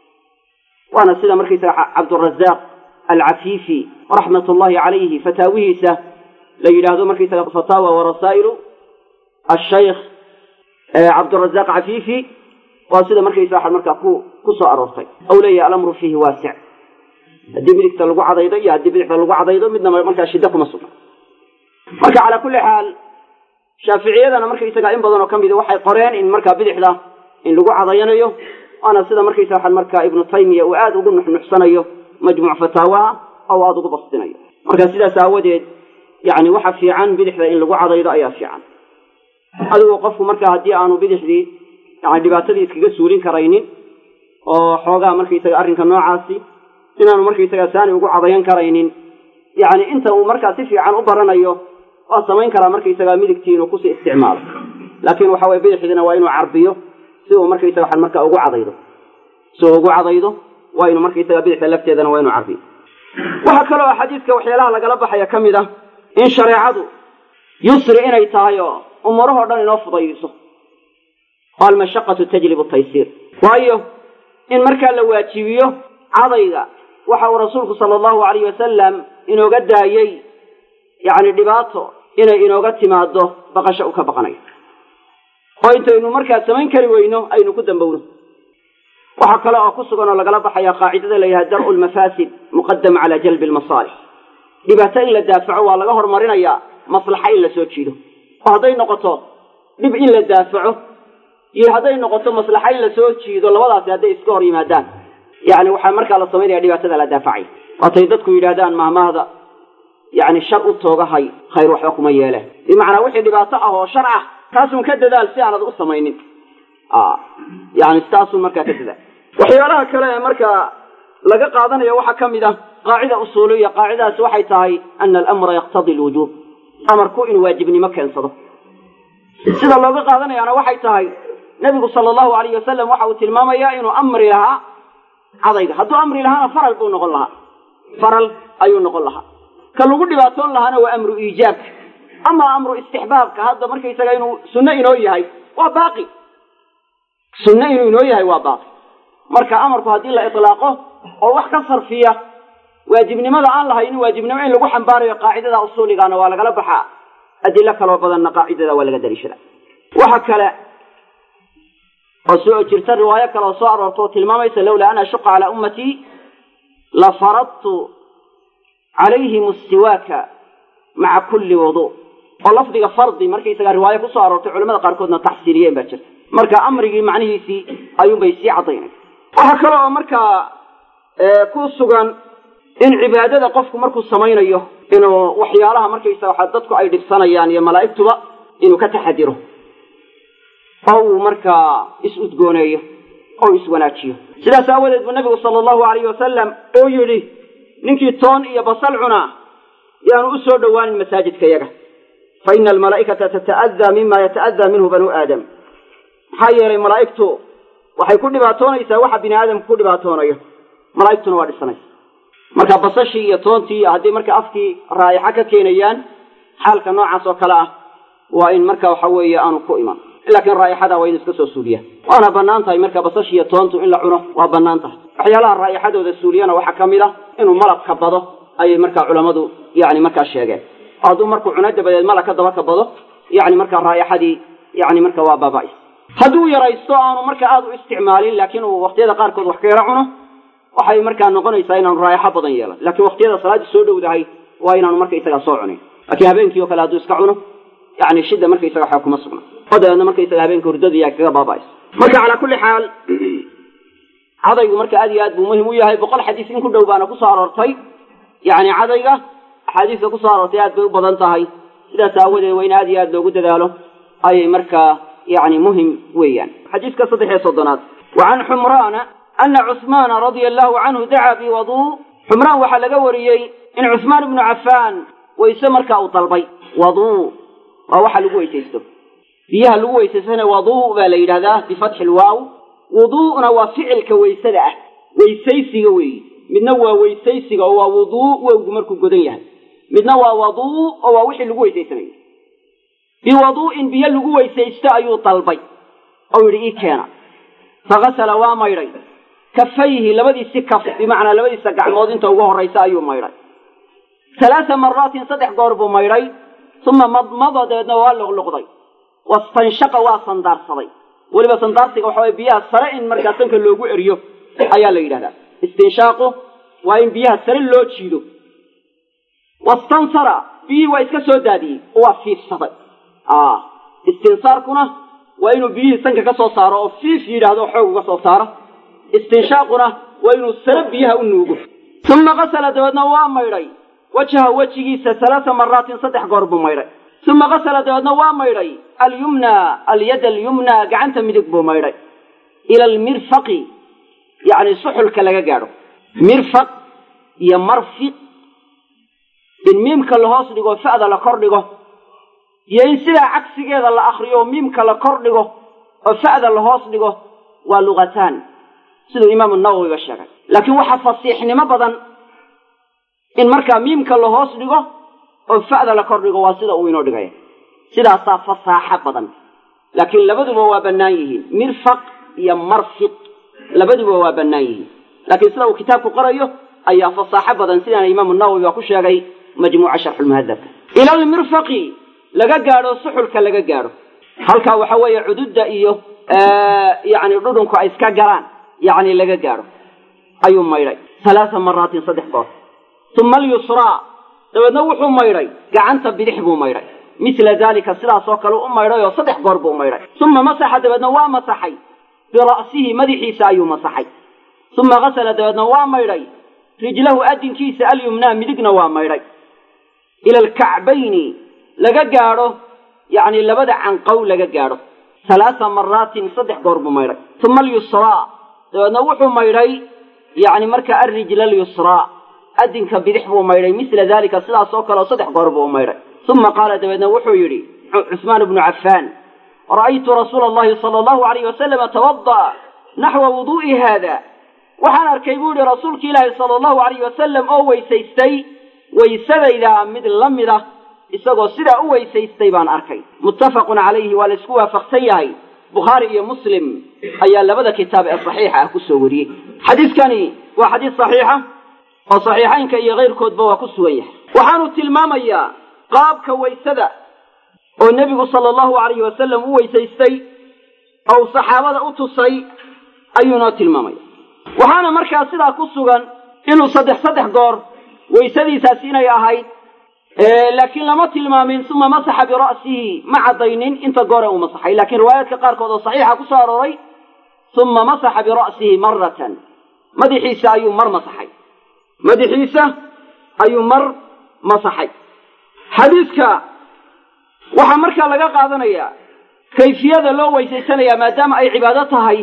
waana sida markaysaga cabdurazaaq alcafiifi raxmat ullahi calayhi fataawihiisa la yidhaahdo markaysaga fataawa warasaa'ilu ashaykh cabdurazaaq cafiifi waa sida markaysaga markaa ku ku soo aroortay ou leeyahay alamru fiihi waasic haddii midigta lagu cadaydo iyo haddii bidixda lagu cadaydo midnaba markaa shiddo kuma sugna marka calaa kulli xaal shaaficiyadana markaysaga in badan oo ka mida waxay qoreen in markaa bidixda in lagu cadayanayo waana sida markaysa waxaan markaa ibnu taymiya uu aada ugu nuxnuxsanayo majmuuc fataawaha oo aada ugu bastinayo marka sidaas aawadeed yacni waxa fiican bidixda in lagu cadaydo ayaa fiican adigoo qofku marka haddii aanu bidixdii yani dhibaatadii iskaga suulin karaynin oo xoogaa markaysaga arrinka noocaasi inaanu markaysaga saani ugu cadayan karaynin yacni inta uu markaa si fiican u baranayo waa samayn karaa markaysaga midigtii inuu kusii isticmaalo laakiin waxa weye bidixdiina waa inuu carbiyo si uu markaysaga waxan markaa ugu cadaydo si uu ugu cadaydo waa inuu markaysaga bidixda lafteedana waa inuu carbiyo waxaa kaloo xadiidka waxyaalaha lagala baxaya ka mid ah in shareecadu yusri inay tahay oo umuurahoo dhan inoo fudaydiso oo almashaqatu tajlibu taysiir waayo in markaa la waajibiyo cadayga waxa uu rasuulku sala allahu alayh wasalam inooga daayey yacni dhibaato inay inooga timaado baqasho u ka baqanayo oo intaynu markaa samayn kari weyno aynu ku dambowno waxaa kale oo ku sugan oo lagala baxaya qaacidada la yidhaha dar'u lmafaasid muqadam cala jalbi lmasaalix dhibaato in la daafaco waa laga horumarinayaa maslaxa in la soo jiido oo hadday noqoto dhib in la daafaco iyo hadday noqoto maslaxa in la soo jiido labadaasi hadday iska hor yimaadaan yacni waxaa markaa la samaynaya dhibaatada la daafacay waatay dadku yidhahdaan mahmaahda yacni shar u toogahay khayr waxba kuma yeeleen bimacnaa wixii dhibaato ah oo shar ah taasun ka dadaal si aanad u samaynin yani taasun markaa ka dadaal waxyaalaha kale ee markaa laga qaadanayo waxaa ka mid ah qaacida usuuliya qaacidadaasi waxay tahay ana alamra yaqtadi lwujuub amarku inuu waajibnimo keensado sida looga qaadanayaana waxay tahay nebigu sala allahu alayh wasalam waxa uu tilmaamayaa inuu amri lahaa cadayga hadduu amri lahaana faral buu noqon lahaa faral ayuu noqon lahaa ka lagu dhibaatoon lahaana waa amru iijaabka ama amru istixbaabka hadda markaysaga inuu sunno inoo yahay waa baaqi sunno inuu inoo yahay waa baaqi marka amarku haddii la itlaaqo oo wax ka sarfiya waajibnimada aan lahaynin waajibnimo in lagu xambaarayo qaacidada usuuligaana waa lagala baxaa adilo kaloo badanna qaacidada waa laga daliishada waxa kale oo soo jirta riwaayo kale oo soo aroorta oo tilmaamaysa lawlaa an ashuqa calaa ummatii la faradtu calayhim istiwaaka maca kulli wudu oo lafdiga fardi markaysaga riwaayo kusoo aroortay culamada qaarkoodna taxsiiliyeen baa jirta marka amrigii macnihiisii ayuunbay sii caddaynay waxaa kale oo markaa ku sugan in cibaadada qofku markuu samaynayo inuu waxyaalaha markaysaga waxa dadku ay dhibsanayaan iyo malaa'igtuba inuu ka taxadiro oo uu markaa is-udgooneeyo oo iswanaajiyo sidaas aawadeed buu nabigu sala allahu alayhi wasalam uu yidhi ninkii toon iyo basal cunaa yaanu u soo dhowaanin masaajidka yaga fa ina almalaa'ikata tata'adaa mima yata'adaa minhu banuu aadam maxaa yeelay malaa'igtu waxay ku dhibaatoonaysaa waxa bini aadamku ku dhibaatoonayo malaa'igtuna waa dhisanaysa marka basashii iyo toontii iyo haddii marka afkii raayaxa ka keenayaan xaalka noocaas oo kale ah waa in marka waxa weeye aanu ku iman laakiin raa'ixada waa in iska soo suuliya waana bannaan tahay marka basashii iyo toontu in la cuno waa bannaan tahay waxyaalaha raa'ixadooda suuliyana waxaa ka mid ah inuu malabka bado ayay markaa culammadu yani markaa sheegeen oo hadduu markuu cuno dabadeed malabka daba ka bado yani markaa raa'ixadii yani marka waa baaba'is hadduu yaraysto aanu marka aada u isticmaalin laakiin uu waqtiyada qaarkood wax ka yaro cuno waxay markaa noqonaysaa inaanu raayaxo badan yeelan laakiin waqtiyada salaadii soo dhowdahay waa inaanu markaysagaa soo cunin laakiin habeenkii o kale hadduu iska cuno yani shidda markaysaga waxaa kuma sugna oo dabeedna markaysaga habeenka hurdada yaa kaga baaba'aysa marka calaa kulli xaal cadaygu marka aad iyo aad buu muhim u yahay boqol xadiis in ku dhow baana kusoo aroortay yacni cadayga axaadiista kusoo aroortay aad bay u badan tahay sidaas aawadeed waa in aad iyo aad loogu dadaalo ayay markaa yani muhim weeyaan xadiiska saddex iyo soddonaad wa can xumraana ana cusmaana radia allahu canhu dacaa biwaduu xumraan waxaa laga wariyey in cusmaan ibnu cafaan wayse markaa uu dalbay waduu waa waxa lagu weysaysto biyaha lagu weysaystana waduu baa la yidhahdaa bifatxi lwaaw wuduu'na waa ficilka weysada ah weysaysiga weeye midna waa weysaysiga oo waa wuduu wowgu markuu godan yahay midna waa waduu oo waa wixii lagu weysaysanayo biwaduu'in biyo lagu weysaysto ayuu dalbay oo yidhi ii keena fakasala waa maydhay kafayhi labadiisi kaf bimacnaa labadiisa gacmood inta ugu horraysa ayuu maydhay halaasa maraatin saddex goor buu maydhay uma madmada dabeedna waa luqluqday wastanshaqa waa sandaarsaday weliba sandaarsiga waxa waye biyaha sare in markaa sanka loogu eriyo ayaa la yidhahdaa istinshaaqu waa in biyaha sare loo jiido wastansara biyihii waa iska soo daadiyey oo waa fiifsaday istinsaarkuna waa inuu biyihii sanka ka soo saaro oo fiif yidhaahdo xoog uga soo saaro istinshaaquna waa inuu sare biyaha u nuugo uma qasala dabeedna waa maydhay wajha wejigiisa halaasa maraatin saddex goor buu maydhay uma qasala dabeedna waa maydhay alyumna alyad alyumna gacanta midig buu maydhay ila almirfaqi yacni suxulka laga gaadho mirfaq iyo marfiq in miimka la hoos dhigo fa'da la kor dhigo iyo in sidaa cagsigeeda la akriyo oo miimka la kor dhigo oo fa'da la hoos dhigo waa lugataan siduu imaamu nawowiba sheegay laakiin waxaa fasiixnimo badan in markaa miimka la hoos dhigo oo fa'da la kor dhigo waa sida uu inoo dhigaya sidaasaa fasaaxo badan laakiin labaduba waa bannaan yihiin mirfaq iyo marfiq labaduba waa bannaan yihiin laakiin sida uu kitaabku qorayo ayaa fasaaxo badan sidaana imaamu nawowi baa ku sheegay majmuuca sharxulmuhadabka ila almirfaqi laga gaadho suxulka laga gaadho halkaa waxa weeye cududda iyo yacni dhudhunku ay iska galaan yacni laga gaadho ayuu maydhay halaasa maraatin saddex goor uma alyusraa dabeedna wuxuu maydhay gacanta bidix buu maydhay misla daalika sidaasoo kale u maydhay oo saddex goor buu maydhay uma masaxa dabeedna waa masaxay bira'sihi madaxiisa ayuu masaxay uma qasala dabeedna waa maydhay rijlahu adinkiisa alyumnaa midigna waa maydhay ila alkacbayni laga gaadho yacni labada canqow laga gaadho halaasa maraatin saddex goor buu maydhay uma alyusraa dabeedna wuxuu maydhay yacni marka alrijla alyusraa adinka bidix buu maydhay misla daalika sidaasoo kale oo saddex goor buu maydhay uma qaala dabeedna wuxuu yidhi cusmaan bnu cafaan ra'aytu rasuula allahi sala allahu alayh wasalama tawada'a naxwa wuduu'i haada waxaan arkay buu yihi rasuulki ilaahi sala allahu alayh wasalam oo weysaystay waysadayda mid la mid ah isagoo sidaa u weysaystay baan arkay muttafaqun calayhi waa la isku waafaqsan yahay bukhaari iyo muslim ayaa labada kitaab ee saxiixa ah kusoo wariyey xadiiskani waa xadiis saxiixa oo saxiixaynka iyo kayrkoodba waa ku sugan yahay waxaanu tilmaamayaa qaabka waysada oo nebigu sala allahu alayhi wasalam u weysaystay oo saxaabada u tusay ayuu noo tilmaamaya waxaana markaa sidaa ku sugan inuu saddex saddex goor waysadiisaasi inay ahayd laakiin lama tilmaamin uma masaxa bira'sihi ma caddaynin inta goore uu masaxay laakiin riwaayaadka qaarkood oo saxiixa ku soo arooray uma masaxa bira'sihi maratan madaxiisa ayuu mar masaxay madaxiisa ayuu mar masaxay xadiiska waxaa markaa laga qaadanayaa kayfiyada loo weysaysanayaa maadaama ay cibaado tahay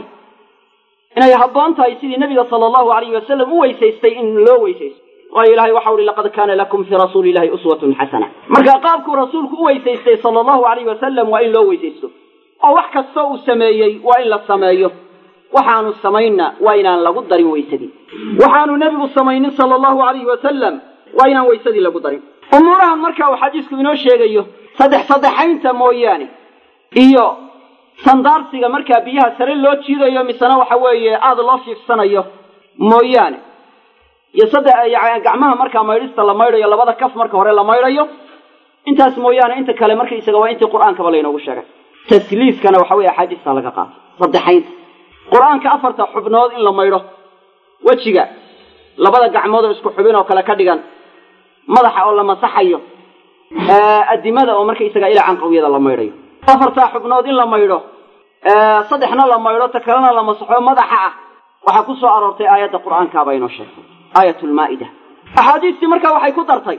inay habboon tahay sidii nebiga sala allahu alayhi wasalam u weysaystay in loo weysaysto waayo ilahay waxau uhi laqad kaana lakum fii rasuuli illahi uswatun xasana marka qaabkuu rasuulku u weysaystay sala allahu alayhi wasalam waa in loo weysaysto oo wax kastoo uu sameeyey waa in la sameeyo waxaanu samaynna waa inaan lagu darin weysadii waxaanu nebigu samaynin sala allahu alayhi wasalam waa inaan weysadii lagu darin umuurahan marka uu xadiisku inoo sheegayo saddex saddexaynta mooyaane iyo sandaarsiga markaa biyaha sare loo jiidayo misena waxa weeye aada loo fiifsanayo mooyaane iyo saddex gacmaha markaa maydhista la maydhayo labada kaf marka hore la maydhayo intaas mooyaane inta kale markaysaga waa intii qur-aankaba laynoogu sheegay tasliiskana waxa weye axaadiista laga qaato saddexaynta qur-aanka afarta xubnood in la maydho wejiga labada gacmood oo isku xubin oo kale ka dhigan madaxa oo la masaxayo adimada oo markaysaga ilaa canqawiyada la maydhayo afartaa xubnood in la maydho saddexna la maydho ta kalena la masaxo madaxa ah waxaa ku soo aroortay aayadda qur'aankaaba inoo sheegtay aayat lmaa'ida axaadiistii markaa waxay ku dartay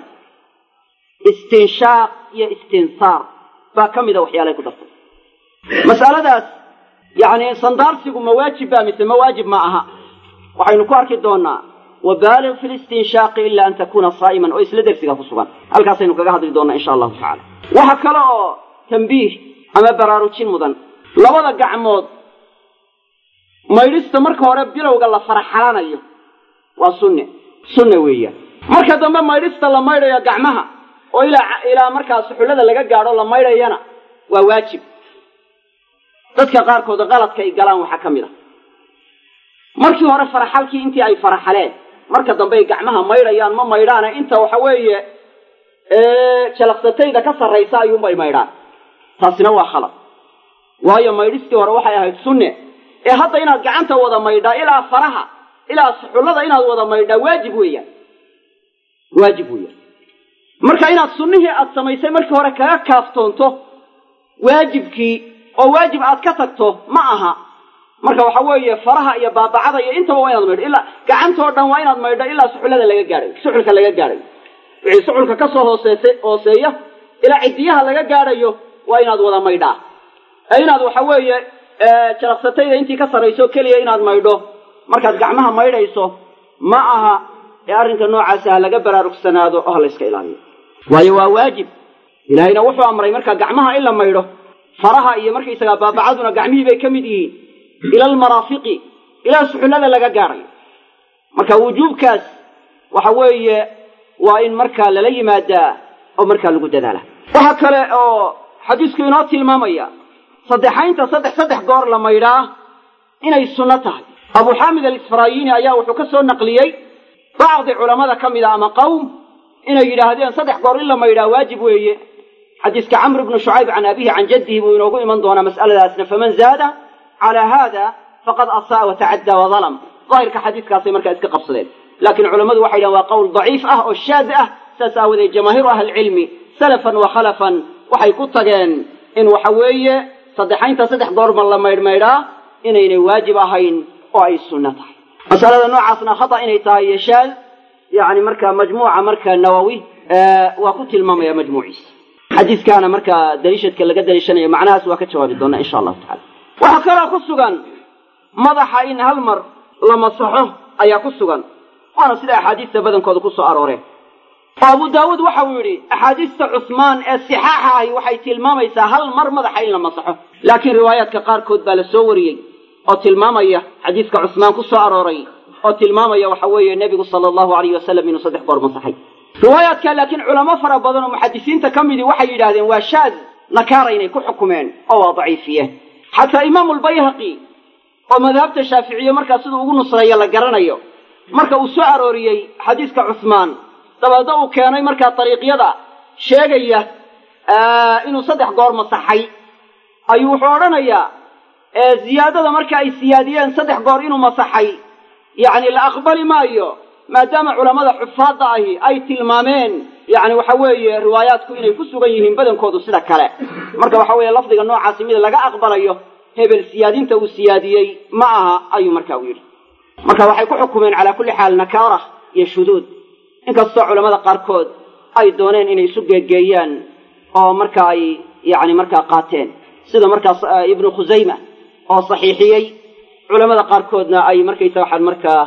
istinshaaq iyo istinsaar baa ka mida waxyaalay ku dartay mas'aladaas yacni sandaarsigu ma waajib baa mise ma waajib ma aha waxaynu ku arki doonaa wabaalig fi listinshaaqi ila an takuna saa'iman oo isla dersiga ku sugan halkaasaynu kaga hadli doonaa insha allahu tacala waxa kale oo tambiih ama baraarujin mudan labada gacmood maydhista marka hore bilowga la faraxalanayo waa sunne sunne weeyaan marka dambe maydhista la maydhayo gacmaha oo ilaa ilaa markaa suxullada laga gaadho la maydhayana waa waajib dadka qaarkood qaladka ay galaan waxaa ka mid a markii hore faraxalkii intii ay faraxaleen marka dambe ay gacmaha maydhayaan ma maydhaane inta waxa weeye jalaqsatayda ka sarraysa ayuunbay maydhaan taasina waa khalad waayo maydhistii hore waxay ahayd sunne ee hadda inaad gacanta wada maydhaa ilaa faraha ilaa suxullada inaad wada maydhaa waajib weeyaan waajib weeyaan marka inaad sunnihii aad samaysay markii hore kaga kaaftoonto waajibkii oo waajib aad ka tagto ma aha marka waxa weeye faraha iyo baabacada iyo intaba waa inaad maydho ilaa gacantoo dhan waa inaad maydho ilaa suxullada laga gaadhayo suxulka laga gaadhayo wixii suxulka ka soo hooseese hooseeya ilaa cidiyaha laga gaadhayo waa inaad wada maydhaa ee inaad waxa weeye jalaqsatayda intii ka sarrayso keliya inaad maydho markaad gacmaha maydhayso ma aha ee arrinka noocaasi ha laga baraarugsanaado oo ha layska ilaaliyo waayo waa waajib ilaahayna wuxuu amray markaa gacmaha in la maydho faraha iyo markaysagaa baabacaduna gacmihii bay ka mid yihiin ila almaraafiqi ilaa suxullada laga gaadhayo marka wujuubkaas waxa weeye waa in markaa lala yimaadaa oo markaa lagu dadaala waxa kale oo xadiisku inoo tilmaamaya saddexaynta saddex saddex goor la maydhaa inay sunno tahay abu xaamid alisfaraayiini ayaa wuxuu ka soo naqliyey bacdi culammada ka mid a ama qowm inay yidhaahdeen saddex goor in la maydhaa waajib weeye xadiiska camr bnu shucayb can abihi can jaddihi buu inoogu iman doonaa mas'aladaasna faman zaada calaa haada faqad asaa watacaddaa wadalam daahirka xadiiskaasay markaa iska qabsadeen laakiin culammadu waxay yidhahen waa qowl daciif ah oo shaad ah saas aawadeed jamaahiiru ahlicilmi salafan wa khalafan waxay ku tageen in waxa weeye saddexaynta saddex goorma la maydhmaydhaa inaynay waajib ahayn oo ay sunno tahay masalada noocaasna khata inay tahay iyo shaad yani markaa majmuuca markaa nawowi waa ku tilmaamaya majmuuciisa xadiiskaana markaa daliishadka laga daliishanayo macnahaas waa ka jawaabi doonaa insha allahu tacala waxaa kaloo ku sugan madaxa in hal mar la masaxo ayaa ku sugan waana sida axaadiista badankooda ku soo arooreen oo abu daawuud waxa uu yidhi axaadiista cusmaan ee sixaaxa ahi waxay tilmaamaysaa hal mar madaxa in la masaxo laakiin riwaayaadka qaarkood baa la soo wariyey oo tilmaamaya xadiiska cusmaan ku soo arooray oo tilmaamaya waxa weeye nebigu sala allahu alayh wasalam inuu saddex goor masaxay riwaayaadka laakiin culamo fara badan oo muxadisiinta ka midii waxay yidhaahdeen waa shaad nakaara inay ku xukumeen oo waa daciifiyeen xataa imaamu lbayhaqi oo madhabta shaaficiye markaa siduu ugu nusreeyo la garanayo marka uu soo arooriyey xadiiska cusmaan dabeedna uu keenay markaa dariiqyada sheegaya inuu saddex goor masaxay ayuu wuxuu odhanayaa ziyaadada marka ay siyaadiyeen saddex goor inuu masaxay yacni la aqbali maayo maadaama culammada xufaadda ahi ay tilmaameen yacni waxa weeye riwaayaadku inay ku sugan yihiin badankoodu sida kale marka waxa weeye lafdiga noocaasi mid laga aqbalayo hebel siyaadinta uu siyaadiyey ma aha ayuu marka u yidhi marka waxay ku xukumeen calaa kulli xaal nakaara iyo shuduud inkastoo culammada qaarkood ay dooneen inay isu geegeeyaan oo marka ay yacni markaa qaateen sida markaas ibnu khusayma oo saxiixiyey culammada qaarkoodna ay markaysa waxaan markaa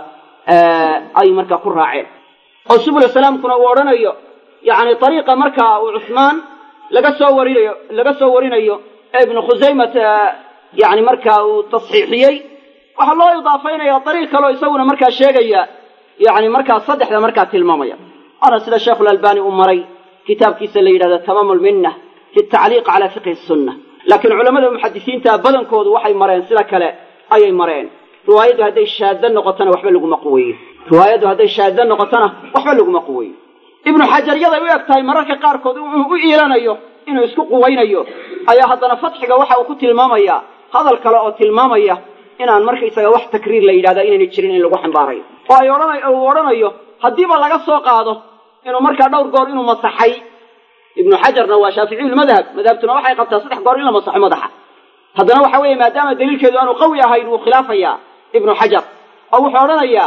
ay markaa ku raaceen oo subula salaamkuna uu odhanayo yacni ariiqa markaa uu cusmaan laga soo warinayo laga soo warinayo ee ibnu khusaymat yani markaa uu tasxiixiyey waxaa loo idaafaynaya ariiq kaleo isaguna markaa sheegaya yani markaa saddexda markaa tilmaamaya waana sida sheekhulalbani uu maray kitaabkiisa la yidhahdo tamaam lminna fi tacliiq cala fiqhi sunna laakiin culamada muxadisiinta badankoodu waxay mareen sida kale ayay mareen riwaayaddu hadday shaadda noqotona waxba laguma quweeyo riwaayaddu hadday shaadda noqotona waxba laguma quweeyo ibnu xajar yaday u eg tahay mararka qaarkood inuu u iilanayo inuu isku quwaynayo ayaa haddana fatxiga waxa uu ku tilmaamayaa hadal kale oo tilmaamaya inaan markaysaga wax takriir la yidhahda inaynay jirin in lagu xambaarayo oo ay odhana uu odhanayo haddiiba laga soo qaado inuu markaa dhowr goor inuu masaxay ibnu xajarna waa shaaficiyulmadhab madhabtuna waxay qabtaa saddex goor in la masaxo madaxa haddana waxa weeye maadaama daliilkeedu aanu qawi ahayn wuu khilaafayaa ibnu xajar oo wuxuu odhanayaa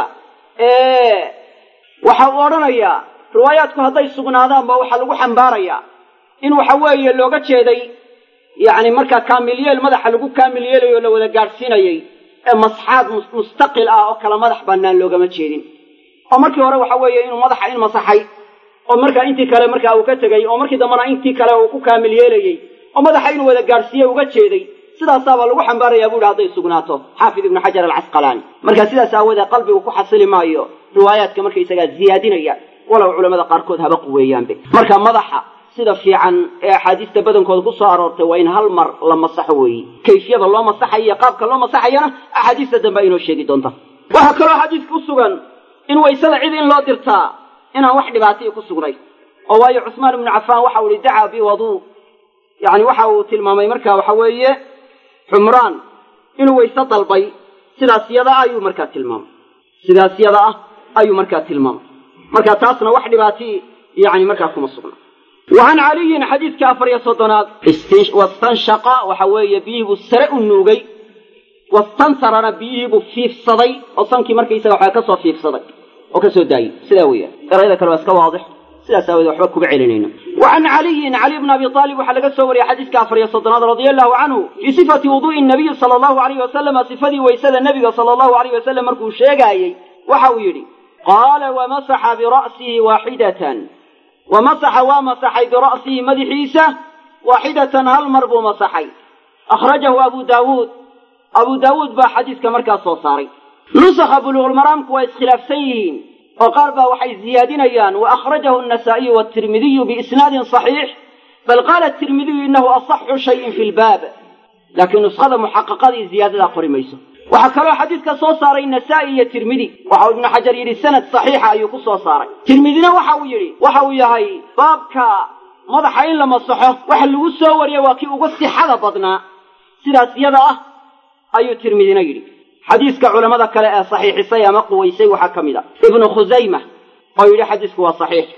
waxa uu odhanayaa riwaayaadku hadday sugnaadaanba waxaa lagu xambaarayaa in waxa weeye looga jeeday yacni markaa kaamil yeel madaxa lagu kaamil yeelayo o la wada gaadhsiinayay ee masxaad mustaqil ah oo kala madax bannaan loogama jeedin oo markii hore waxa weeye inuu madaxa in masaxay oo markaa intii kale markaa uu ka tegey oo markii dambena intii kale uu ku kaamil yeelayey oo madaxa inuu wada gaadhsiiye uga jeeday sidaasaabaa lagu xambaarayaa bu ihi hadday sugnaato xaafid ibnu xajar alcasqalaani marka sidaas aawoodee qalbigu ku xasili maayo riwaayaadka markaysagaa ziyaadinaya walow culamada qaarkood haba quweeyaanbe marka madaxa sida fiican ee axaadiista badankooda ku soo aroortay waa in hal mar la masaxo weeye kayfiyada loo masaxayo iyo qaabka loo masaxayana axaadiista dambe inoo sheegi doonta waxaa kaloo xadiiska u sugan in waysada cid in loo dirtaa inaan wax dhibaataiyo ku sugnay oo waayo cusmaan ibnu cafaan waxa uu ihi dacaa biwaduu yani waxa uu tilmaamay marka waxa weeye xumraan inuu wayse dalbay sidaas yada ah ayuu markaa tilmaamay sidaas yada ah ayuu markaa tilmaamay marka taasna wax dhibaatii yani markaa kuma sugna wa can caliyin xadiidka afar iyo soddonaad wastanshaqa waxa weeye biyihii buu sare u nuugay wastansarana biyihii buu fiifsaday oo sankii markaysaga waxaa ka soo fiifsaday oo ka soo daayey sidaa weeyaan erayada kale waa iska waadix sidaas aawoodee waxba kuga celinayno wa can caliyin caliy bni abi aalib waxaa laga soo wariyey xadiiska afar iyo soddonaad radia allahu canhu fii sifati wuduu'i nabiyi sala allahu alayh wasalama sifadii waysada nebiga sala allahu alayh wasalam markuu sheegaayey waxa uu yidhi qaala wamasaxa bira'sihi waaxidatan wamasaxa waa masaxay bira'sihi madaxiisa waaxidatan hal mar buu masaxay akhrajahu abu daawuud abu daawuud baa xadiiska markaas soo saaray nusakha buluuqulmaraamku waa iskhilaafsan yihiin oo qaar baa waxay ziyaadinayaan wa akhrajahu annasaa'iyu waatirmidiyu biisnaadin saxiix bal qaala atirmidiyu innahu asaxu shayin fi lbaab laakiin nuskhada muxaqaqadii ziyaadadaa qori mayso waxaa kaloo xadiidka soo saaray nasaa'i iyo tirmidi waxauu ibnu xajar yidhi sanad saxiixa ayuu ku soo saaray tirmidina waxa uu yidhi waxa uu yahay baabka madaxa in la masaxo waxa lagu soo wariyey waa kii ugu sixada badnaa sidaas yada ah ayuu tirmidina yidhi xadiiska culammada kale ee saxiixisay ama quwaysay waxaa ka mid a ibnu khusayma oo yidhi xadiisku waa saxiix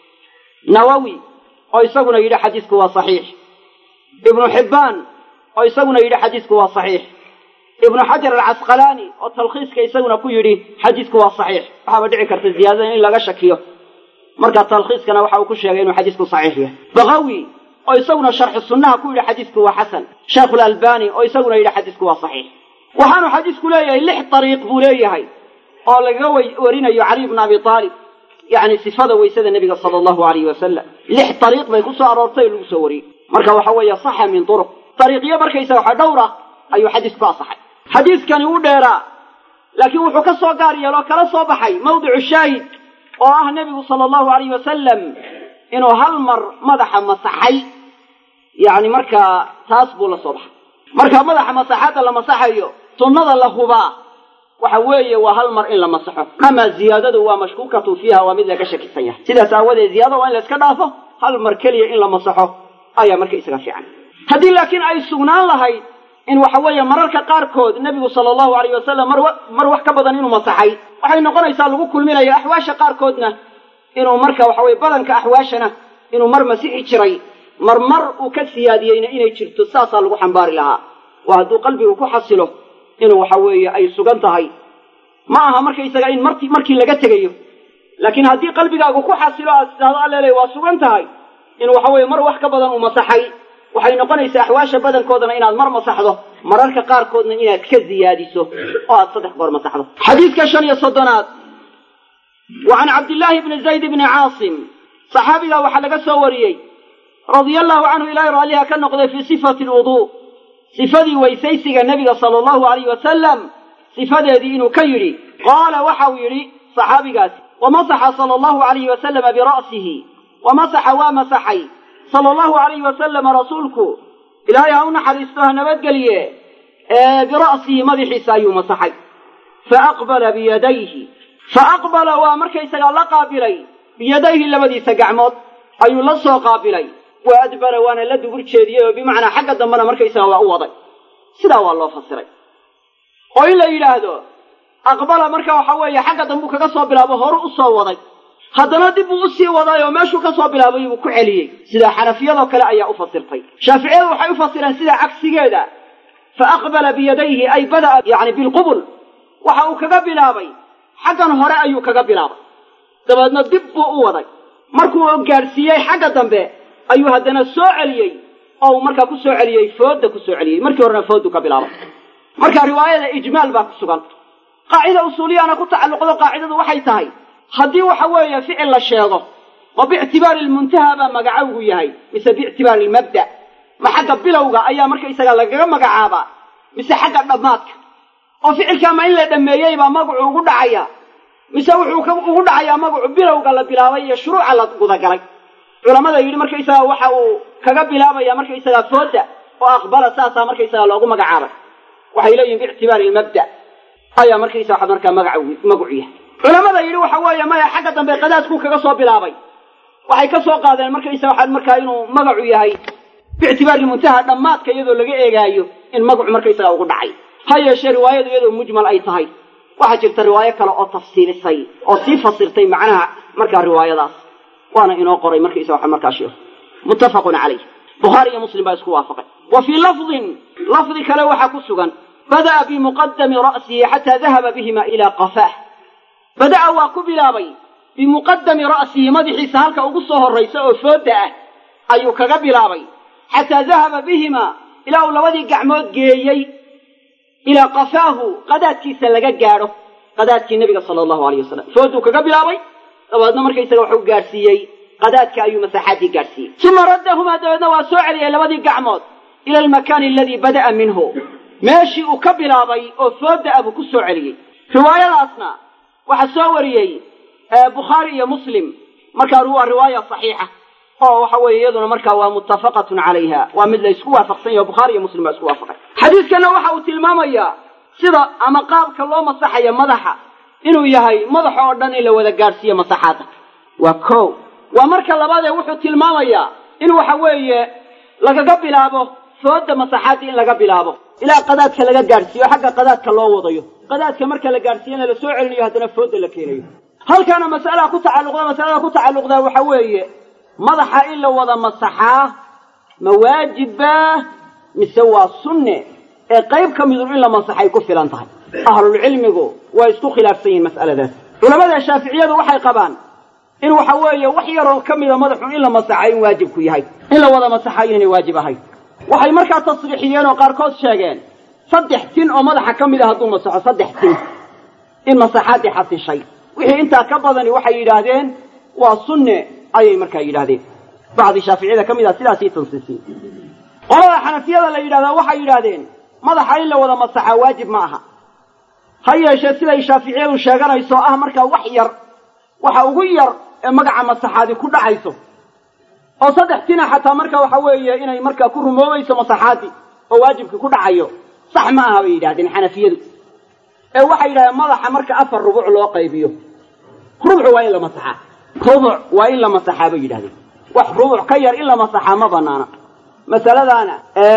nawowi oo isaguna yidhi xadiisku waa saxiix ibnu xibbaan oo isaguna yidhi xadiisku waa saxiix ibnu xajar alcasqalaani oo talkhiiska isaguna ku yidhi xadiisku waa saxiix waxaaba dhici karta ziyaadada in laga shakiyo marka talkhiiskana waxa uu ku sheegay inuu xadiisku saxiix yahay bakawi oo isaguna sharxi sunnaha ku yidhi xadiisku waa xasan sheekhulalbani oo isaguna yidhi xadiisku waa saxiix waxaanu xadiisku leeyahay lix dariiq buu leeyahay oo lagaga warinayo caliy bna abi aalib yacni sifada waysada nebiga sala allahu alayhi wasalam lix dariiq bay ku soo aroortay oo lagu soo wariyey marka waxa weeye saxa min turuq dariiqyo markaysa waxa dhowr ah ayuu xadiisku asaxay xadiiskani u dheeraa laakiin wuxuu ka soo gaar yeeloo kala soo baxay mawdicu shaahid oo ah nebigu sala allahu alayh wasalam inuu hal mar madaxa masaxay yacni markaa taas buu la soo baxay marka madaxa masaxaadda la masaxayo sunnada la hubaa waxa weeye waa hal mar in la masaxo amaa ziyaadadu waa mashkuukatu fiiha waa mid laga shakisan yahay sidaas aawadeed ziyaadada waa in la iska dhaafo hal mar keliya in la masaxo ayaa marka isaga fiican haddii laakiin ay sugnaan lahayd in waxa weeye mararka qaarkood nebigu sala allahu alayh wasalam mar mar wax ka badan inuu masaxay waxay noqonaysaa lagu kulminaya axwaasha qaarkoodna inuu marka waxa weye badanka axwaashana inuu mar masixi jiray mar mar uu ka siyaadiyeyna inay jirto saasaa lagu xambaari lahaa waa hadduu qalbigu ku xasilo inuu waxa weeye ay sugan tahay ma aha markaysaga in marti markii laga tegayo laakiin haddii qalbigaagu ku xasilo aad tidhahdo allele waa sugan tahay in waxa weeye mar wax ka badan uu masaxay waxay noqonaysaa axwaasha badankoodana inaad mar masaxdo mararka qaarkoodna inaad ka ziyaadiso oo aad saddex goor masaxdo xadiidka shan iyo soddonaad wa can cabdillaahi bni zayd bni caasim saxaabigaa waxaa laga soo wariyey radia allahu canhu ilaahay raalliha ka noqday fii sifati alwuduu sifadii weysaysiga nebiga sala allahu alayh wasalam sifadeedii inuu ka yidhi qaala waxa uu yidhi saxaabigaasi wamasaxa sala allahu alayhi wasalama bira'sihi wamasaxa waa masaxay sala allahu alayhi wasalama rasuulku ilaahay ha u naxariisto ha nabadgeliye bira'sihi madaxiisa ayuu masaxay faaqbala biyadayhi faaqbala waa markaysagaa la qaabilay biyadayhi labadiisa gacmood ayuu la soo qaabilay wa adbara waana la dubur jeediyey oo bimacnaa xagga dambena markaysaga waa u waday sidaa waa loo fasiray oo in la yidhaahdo aqbala marka waxa weeye xagga dambuu kaga soo bilaabo horu u soo waday haddana dib buu usii waday oo meeshuu ka soo bilaabay buu ku celiyey sida xanafiyadoo kale ayaa u fasirtay shaaficiyadu waxay u fasireen sida cagsigeeda fa aqbala biyadayhi ay bada'a yani bilqubul waxa uu kaga bilaabay xaggan hore ayuu kaga bilaabay dabeedna dib buu u waday markuu gaadhsiiyey xagga dambe ayuu haddana soo celiyey oo uu markaa ku soo celiyey foodda ku soo celiyey markii horena fooddu ka bilaabay marka riwaayada ijmaal baa ku sugan qaacida usuuliyana ku tacalluqdo qaacidadu waxay tahay haddii waxa weeye ficil la sheego ma biictibaari lmuntaha baa magacowgu yahay mise biictibaari lmabda ma xagga bilowga ayaa markaysaga lagaga magacaabaa mise xagga dhammaadka oo ficilkaa ma in la dhammeeyey baa magacu ugu dhacaya mise wuxuu ugu dhacayaa magacu bilowga la bilaabay iyo shuruuca la gudagalay culamada yidhi markaysaga waxa uu kaga bilaabaya markaysaga fooda oo aqbala saasaa markaysaga loogu magacaabay waxay leeyihin biictibaari lmabda ayaa markaysa waxa markaa magaca magacu yahay culamada yidhi waxa weeye maya xagga dambe qadaadkuu kaga soo bilaabay waxay ka soo qaadeen markaysa waxaa markaa inuu magacu yahay biictibaari muntaha dhammaadka iyadoo laga eegaayo in magacu markaysaga ugu dhacay ha yeeshee riwaayadu iyadoo mujmal ay tahay waxaa jirta riwaayo kale oo tafsiilisay oo sii fasirtay macnaha markaa riwaayadaas waana inoo qoray markaysa waxa markaa sheekhu muttafaqun calayh bukhaari iyo muslim baa isku waafaqay wa fii lafdin lafdi kale waxaa ku sugan bada'a bimuqadami ra'sihi xataa dahaba bihima ilaa qafaah bada'a waa ku bilaabay bimuqadami ra'sihi madaxiisa halka ugu soo horraysa oo fooda ah ayuu kaga bilaabay xataa dahaba bihima ilaa uu labadii gacmood geeyey ilaa qafaahu qadaadkiisa laga gaadho qadaadkii nebiga sala allahu alayh wasalam fooduu kaga bilaabay dabeedna markaysaga waxuu gaadhsiiyey qadaadka ayuu masaxaadii gaadhsiiyey uma raddahumaa dabeedna waa soo celiyay labadii gacmood ila almakaani aladii bada'a minhu meeshii uu ka bilaabay oo fooda ah buu ku soo celiyey riwaayadaasna waxaa soo wariyey bukhaari iyo muslim markaa waa riwaaya saxiixa oo waxa weeye iyaduna markaa waa muttafaqatun calayha waa mid la isku waafaqsan yaho bukhaari iyo muslim baa isku waafaqay xadiidkanna waxa uu tilmaamayaa sida ama qaabka loo masaxayo madaxa inuu yahay madaxa oo dhan in la wada gaadhsiiyo masaxaadda waa ko waa marka labaadee wuxuu tilmaamayaa in waxa weeye lagaga bilaabo fooda masaxaadda in laga bilaabo ilaa qadaadka laga gaadhsiiyo xagga qadaadka loo wadayo qadaadka marka la gaadhsiiyana la soo celinayo haddana fooda la keenayo halkaana mas'alaa ku tacalluqda masalada ku tacalluqdaa waxa weeye madaxa in la wada masaxaa ma waajibbaa mise waa sunne ee qayb ka midu in la masaxay ku filan tahay ahlulcilmigu waa isku khilaafsan yihin mas'aladaas culamada shaaficiyadu waxay qabaan in waxa weeye wax yaroo ka mida madaxu in la masaxa in waajibku yahay in la wada masaxa inaynay waajib ahayn waxay markaa tasriixiyeen oo qaarkood sheegeen saddex tin oo madaxa ka mid a hadduu masaxo saddex tin in masaxaaddii xasishay wixii intaa ka badani waxay yidhaahdeen waa sunne ayay markaa yidhaahdeen bacdi shaaficiyada ka mid ah sidaasii tansiisiyey qolada xanafiyada la yidhahdaa waxay yidhaahdeen madaxa in la wada masaxaa waajib ma aha ha yeeshee siday shaaficiyadu sheeganayso ah markaa wax yar waxa ugu yar ee magaca masaxaadi ku dhacayso oo saddex tina xataa marka waxa weeye inay markaa ku rumoobayso masaxaadii oo waajibkii ku dhacayo sax ma aha bay yidhahdeen xanafiyadu ee waxay yidhahdeen madaxa marka afar rubuc loo qaybiyo rubuc waa in la masaxaa rubuc waa in la masaxaa bay yidhahdeen wax rubuc ka yar in la masaxaa ma banaana masaladaana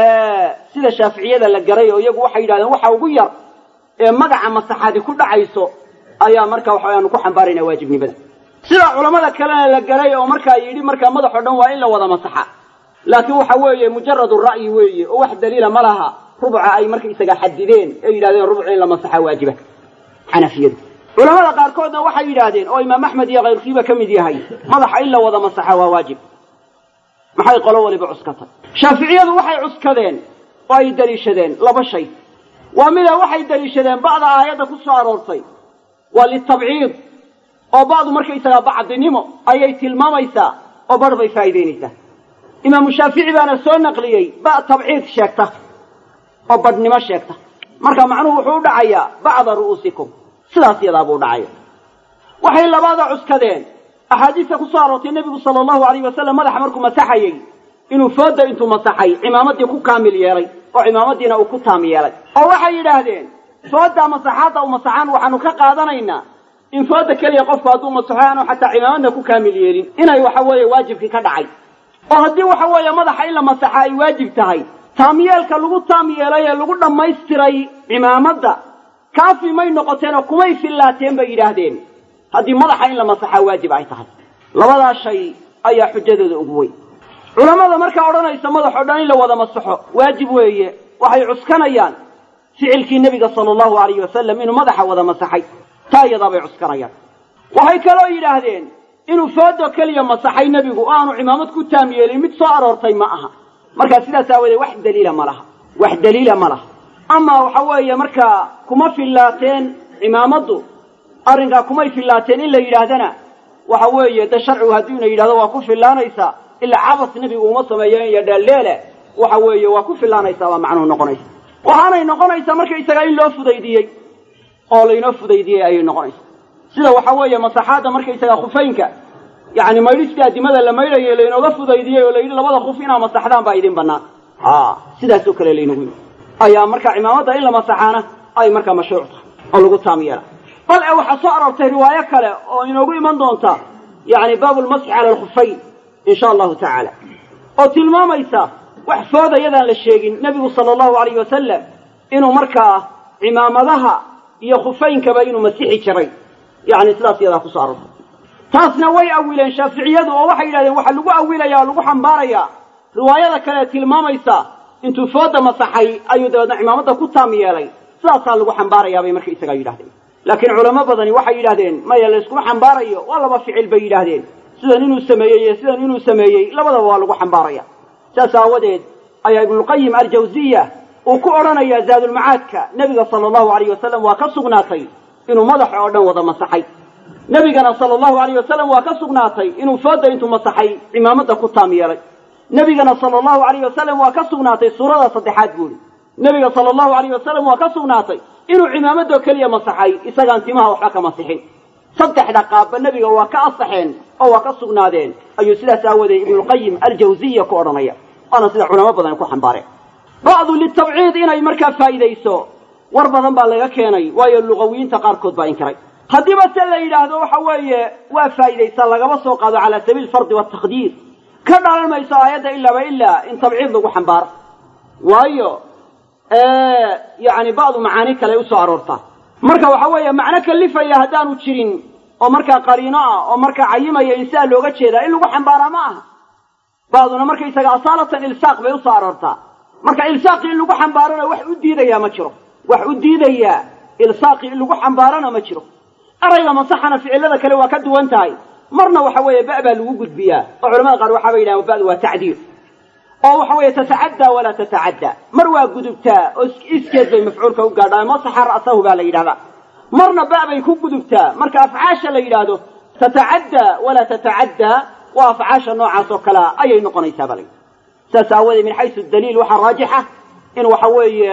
sida shaaficiyada la garay oo iyagu waxay yidhahdeen waxa ugu yar ee magaca masaxaadi ku dhacayso ayaa marka waxaanu ku xambaaraynaa waajibnimada sida culamada kalena la garay oo markaa yidhi markaa madaxo dhan waa in la wada masaxa laakiin waxa weeye mujaradu ra'yi weeye oo wax daliila ma laha rubuca ay markaysaga xadideen ee yidhahdeen rubuc in la masaxa waajiba xanafiyadu culamada qaarkoodna waxay yidhaahdeen oo imaam axmed iyo kayrkiiba ka mid yahay madaxa in la wada masaxa waa waajib maxay qolo waliba cuskatay shaaficiyadu waxay cuskadeen oo ay daliishadeen laba shay waa mida waxay daliishadeen bacda aayadda ku soo aroortay waa litabciid oo bacdu markaysagaa bacdinimo ayay tilmaamaysaa oo bar bay faa'iidaynaysaa imaamu shaafici baana soo naqliyey ba tabciid sheegta oo badhnimo sheegta marka macnuhu wuxuu u dhacayaa bacda ru'uusikum sidaas yadaabuu dhacaya waxay labaada cuskadeen axaadiista ku soo aroortay nebigu sala allahu alayh wasalam madaxa markuu masaxayey inuu fooda intuu masaxay cimaamaddii ku kaamil yeelay oo cimaamadiina uu ku taam yeelay oo waxay yidhaahdeen fooda masaxaadda u masaxaan waxaanu ka qaadanaynaa in fooda keliya qofku hadduu masaxo aanu xataa cimaamadna ku kaamil yeelin inay waxa weeye waajibkii ka dhacay oo haddii waxa weeye madaxa in la masaxa ay waajib tahay taamyeelka lagu taam yeelay ee lagu dhammaystiray cimaamadda kaafi may noqoteen oo kumay fillaateen bay yidhaahdeen haddii madaxa in la masaxaa waajib ay tahay labadaa shay ayaa xujadooda ugu weyn culammada markaa odhanaysa madaxoo dhan in la wada masaxo waajib weeye waxay cuskanayaan ficilkii nebiga sala allahu alayhi wasalam inuu madaxa wada masaxay taa iyadaabay cuskanayaan waxay kaloo yidhaahdeen inuu foodo keliya masaxay nebigu oo aanu cimaamad ku taam yeelin mid soo aroortay ma aha markaa sidaas aawadeed wax daliila ma laha wax daliila ma laha ama waxa weeye markaa kuma fillaateen cimaamaddu arrinkaa kumay fillaateen in la yidhaahdana waxa weeye de sharcigu haddii ina yidhahdo waa ku fillaanaysaa ilaa cabas nebigu uma sameeyo iyo dheeldheele waxa weeye waa ku fillaanaysaa baa macnuhu noqonaysa waxaanay noqonaysaa markaysagaa in loo fudaydiyey oo laynoo fudaydiyey ayay noqonaysaa sida waxa weeye masaxaadda markaysagaa khufaynka yacni maydhistii addimada la maydhayo laynooga fudaydiyey oo layidhi labada khuf inaa masaxdaan baa idin bannaan a sidaasoo kale laynagu yimi ayaa marka cimaamadda in la masaxaana ay markaa mashruuc tahay oo lagu taam yeela bal e waxaa soo aroortay riwaayo kale oo inoogu iman doonta yacni baabulmasxi cala alkhufayn insha allahu tacaala oo tilmaamaysa wax fooda yadaan la sheegin nebigu sala allahu alayh wasalam inuu markaa cimaamadaha iyo khufaynkaba inuu masixi jiray yacni sidaas iyadaa kusoo aroortay taasna way awileen shaaficiyadu oo waxay yidhahdeen waxaa lagu awilaya o lagu xambaarayaa riwaayada kale tilmaamaysa intuu fooda masaxay ayuu dabeedna cimaamadda ku taam yeelay sidaasaa lagu xambaarayaa bay marka isagaa yidhahdeen laakiin culamo badani waxay yidhahdeen maya layskuma xambaarayo waa laba ficil bay yidhaahdeen sidan inuu sameeyey iyo sidan inuu sameeyey labadaba waa lagu xambaaraya saas aawadeed ayaa ibnulqayim aljawsiya uu ku odhanayaa zaadulmacaadka nebiga sala allahu alayh wasalam waa ka sugnaatay inuu madaxa oo dhan wada masaxay nebigana sala allahu alayh wasalam waa ka sugnaatay inuu fooda intuu masaxay cimaamadda ku taam yeelay nebigana sala allahu alayh wasalam waa ka sugnaatay suurada saddexaad buuri nebiga sala allahu alayh wasalam waa ka sugnaatay inuu cimaamadoo keliya masaxay isagaan timaha waxba ka masixin saddexda qaabba nebiga waa ka asaxeen oo waa ka sugnaadeen ayuu sidaas aawadeed ibnulqayim aljawsiya ku odhanaya waana sida culamo badan ku xambaareen bacdu litabciid inay markaa faa'iidayso war badan baa laga keenay waayo lugawiyiinta qaarkood baa inkiray haddiiba se la yidhaahdo waxa weeye waa faa'idaysaa lagaba soo qaado calaa sabiil fardi wataqdiir ka dhalan mayso aayadda ilaaba ilaa in tabciid lagu xambaaro waayo yacni ba'du macaani kale usoo aroortaa marka waxa weeye macno kalifaya haddaanu jirin oo markaa qariino ah oo markaa cayimaya in sidaa looga jeedaa in lagu xambaaraa ma aha ba'duna markaysaga asaalatan ilsaaq bay usoo aroortaa marka ilsaaqi in lagu xambaarona wax u diidayaa ma jiro wax u diidayaa ilsaaqi in lagu xambaarona ma jiro erayga masaxana ficilada kale waa ka duwan tahay marna waxa weeye ba' baa lagu gudbiyaa oo culamada qaar waxa bay yidhahan ba'du waa tacdiir oo waxa weeye tatacaddaa walaa tatacaddaa mar waa gudubtaa oo iskeed bay mafcuulka u gaadhaa masaxa ra'sahu baa la yidhahdaa marna ba' bay ku gudubtaa marka afcaasha la yidhaahdo tatacaddaa walaa tatacaddaa waa afcaasha noocaas oo kalea ayay noqonaysaa baa la yidhi saas aawoodee min xaysu daliil waxaa raajixa in waxa weeye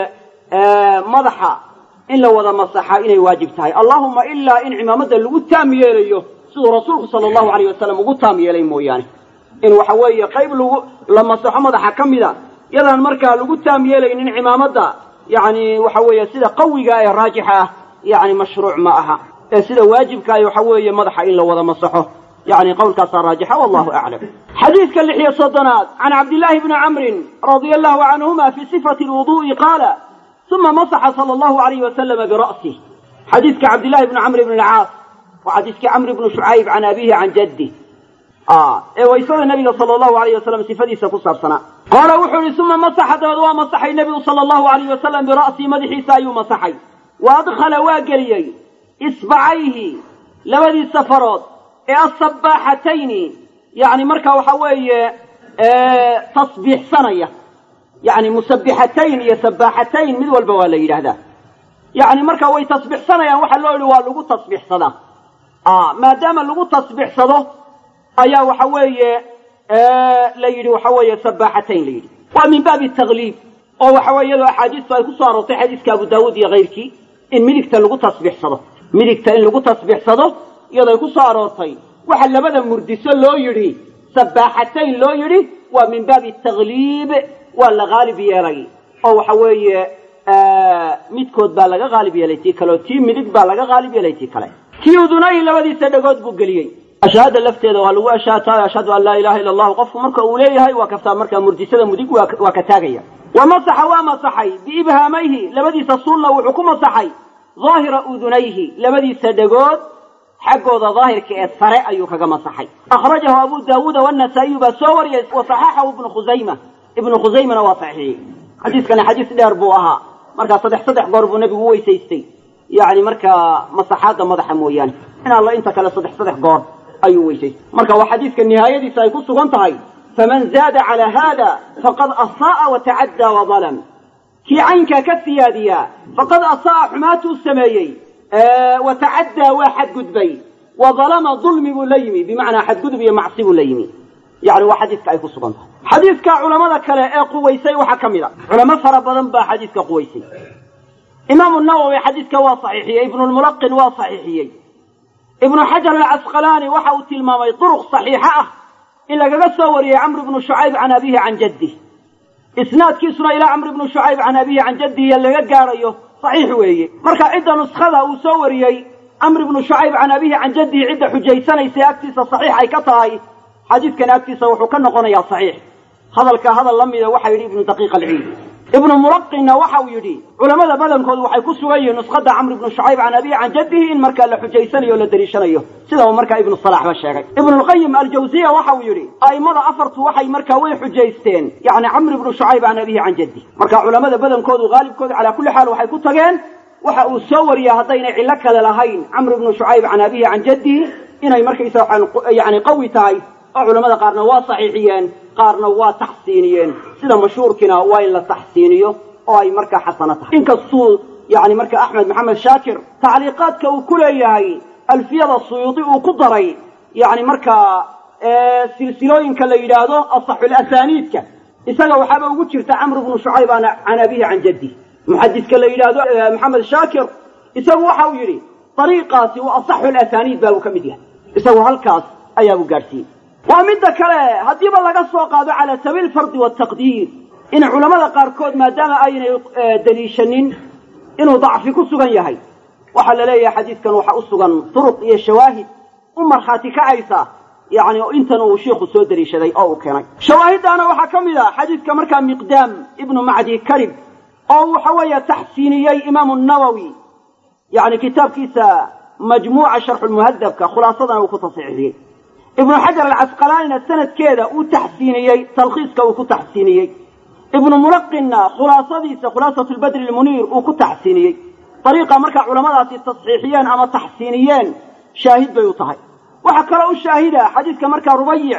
madaxa in la wada masaxa inay waajib tahay allahuma ilaa in cimaamadda lagu taam yeelayo siduu rasuulku sala allahu alayh wasalam ugu taam yeelay mooyaane in waxa weeye qayb lagu la masaxo madaxa ka mida yadaan markaa lagu taam yeelaynin cimaamadda yacni waxa weeye sida qawiga ee raajixa ah yacni mashruuc ma aha ee sida waajibkaah waxa weeye madaxa in la wada masaxo yani qowlkaasaa raajixa wallahu aclam xadiidka lix iyo soddonaad can cabdillaahi bni camrin radia allahu canhuma fi sifati lwudu'i qaala uma masaxa sala allahu alayh wasalama bira'sih xadiidka cabdillahi bni camr bni alcaas waa xadiiskii camr bni shucayb can abihi can jaddi ee waysada nabiga sala allahu alayh wasalam sifadiisa ku saabsanaa qaala wuxuu yihi uma masaxa dabeed waa masaxay nebigu sala allahu alayh wasalam bira'sihi madaxiisa ayuu masaxay wa adkhala waa geliyey isbacayhi labadiisa farood ee asabaaxatayni yani marka waxa weeye tasbiixsanaya yani musabixatayn iyo sabaaxatayn mid walba waa la yidhaahdaa yani marka way tasbiixsanayaan waxa loo yihi waa lagu tasbiixsadaa maadaama lagu tasbiixsado ayaa waxa weeye la yidhi waxa weeye sabaaxatayn la yidhi waa min baabi tagliib oo waxa weye iyadoo axaadiistu ay kusoo aroortay xadiiska abu daawuud iyo kayrkii in midigta lagu tasbiixsado midigta in lagu tasbiixsado iyadoo ay ku soo aroortay waxa labada murdiso loo yidhi sabaaxatayn loo yidhi waa min baabi tagliib waa la haalib yeelay oo waxa weeye midkood baa laga haalib yeelay tii kale oo tii midig baa laga haalib yeelay tii kale kii udunayhi labadiisa dhagood buu geliyey ashahaada lafteeda waa lagu ashaataayo ashhadu an laa ilaha illa allahu qofku marka uu leeyahay waa kaftaa markaa murdisada mudig waa ka taagaya wa masaxa waa masaxay biibhaamayhi labadiisa suulna wuxuu ku masaxay daahira udunayhi labadiisa dhagood xaggooda daahirka ee sare ayuu kaga masaxay akhrajahu abu daawuuda wanasaa'iyu baa soo wariyay wa saxaxahu ibnu khusayma ibnu khusaymana waa saxiixiyey xadiiskani xadiis dheer buu ahaa markaa saddex saddex goor buu nebigu u weysaystay yacni markaa masaxaadda madaxa mooyaane in alla inta kale saddex saddex goor ayuu weysaystay marka waa xadiiska nihaayadiisa ay ku sugan tahay faman zaada calaa haada faqad asaa'a watacaddaa wadalam kii caynkaa ka siyaadiyaa faqad asaa'a xumaatuu sameeyey watacaddaa waa xadgudbay wa dalama dulmi buu la yimi bimacnaa xadgudub iyo macsi buu la yimi yani waa xadiiska ay ku sugan tahay xadiiska culamada kale ee quwaysay waxaa ka mid a culamo fara badan baa xadiiska quwaysay imaamu nawowi xadiiska waa saxiixiyey ibnulmulaqin waa saxiixiyey ibnu xajar alcasqalaani waxa uu tilmaamay duruq saxiixa ah in lagaga soo wariyey camr ibnu shucayb can abihi can jaddih isnaadkiisuna ilaa camr ibnu shucayb can abihi can jaddihi laga gaarayo saxiix weeye marka cidda nuskhada uu soo wariyey camr ibnu shucayb can abihi can jaddihi cidda xujaysanaysa agtiisa saxiix ay ka tahay xadiidkan agtiisa wuxuu ka noqonayaa saxiix hadalka hadal la mida waxa yidhi ibnu daqiiq alciidi ibnu mulaqinna waxa uu yidhi culamada badankoodu waxay ku sugan yihiin nuskhada camr ibnu shucayb can abihi can jaddihi in markaa la xujaysanayo o la dariishanayo sida uu markaa ibnu salaxba sheegay ibnulqayim aljawziya waxa uu yidhi a'immada afartu waxay markaa way xujaysteen yacni camr ibnu shucayb can abihi can jaddihi marka culamada badankoodu haalibkoodu calaa kulli xaal waxay ku tageen waxa uu soo wariya haddaynay cillo kale lahayn camr ibnu shucayb can abihi can jaddihi inay markaysa yani qawi tahay oo culamada qaarna waa saxiixiyeen qaarna waa taxsiiniyeen sida mashhuurkiina waa in la taxsiiniyo oo ay markaa xasano tahay inkastuu yani marka axmed maxamed shaakir tacliiqaadka uu ku leeyahay alfiyada suyuudi uu ku daray yani markaa silsilooyinka la yidhaahdo asaxulasaniidka isaga waxaaba ugu jirta camr bnu shucayb can abihi can jaddi muxadiska la yidhaahdo maxamed shaakir isagu waxa uu yidhi ariiqaasi waa asaxu lasaniid baa uu ka mid yahay isagu halkaas ayaabuu gaadhsiiyey waa midda kale haddiiba laga soo qaado cala sabiil fardi wataqdiir in culamada qaarkood maadaama aynay daliishanin inuu dacfi ku sugan yahay waxaa la leeyahay xadiidkan waxa u sugan turuq iyo shawaahid u markhaati kacaysa yani intan uu shiikhu soo daliishaday oo uu keenay shawaahiddaana waxaa ka mid a xadiidka markaa miqdaam ibnu macdi karib oo waxa weeye taxsiiniyey imaamu nawowi yani kitaabkiisa majmuuca sharxulmuhadabka khulaasadana uu ku tasxiixiyey ibnu xajar alcasqalaanina sanadkeeda uu taxsiiniyey talkhiiska uu ku taxsiiniyey ibnu mulaqinna khulaasadiisa khulaasatu lbadri lmuniir uu ku taxsiiniyey dariiqa markaa culamadaasi tasxiixiyeen ama taxsiiniyeen shaahid bay u tahay waxaa kaloo u shaahida xadiidka markaa rubayic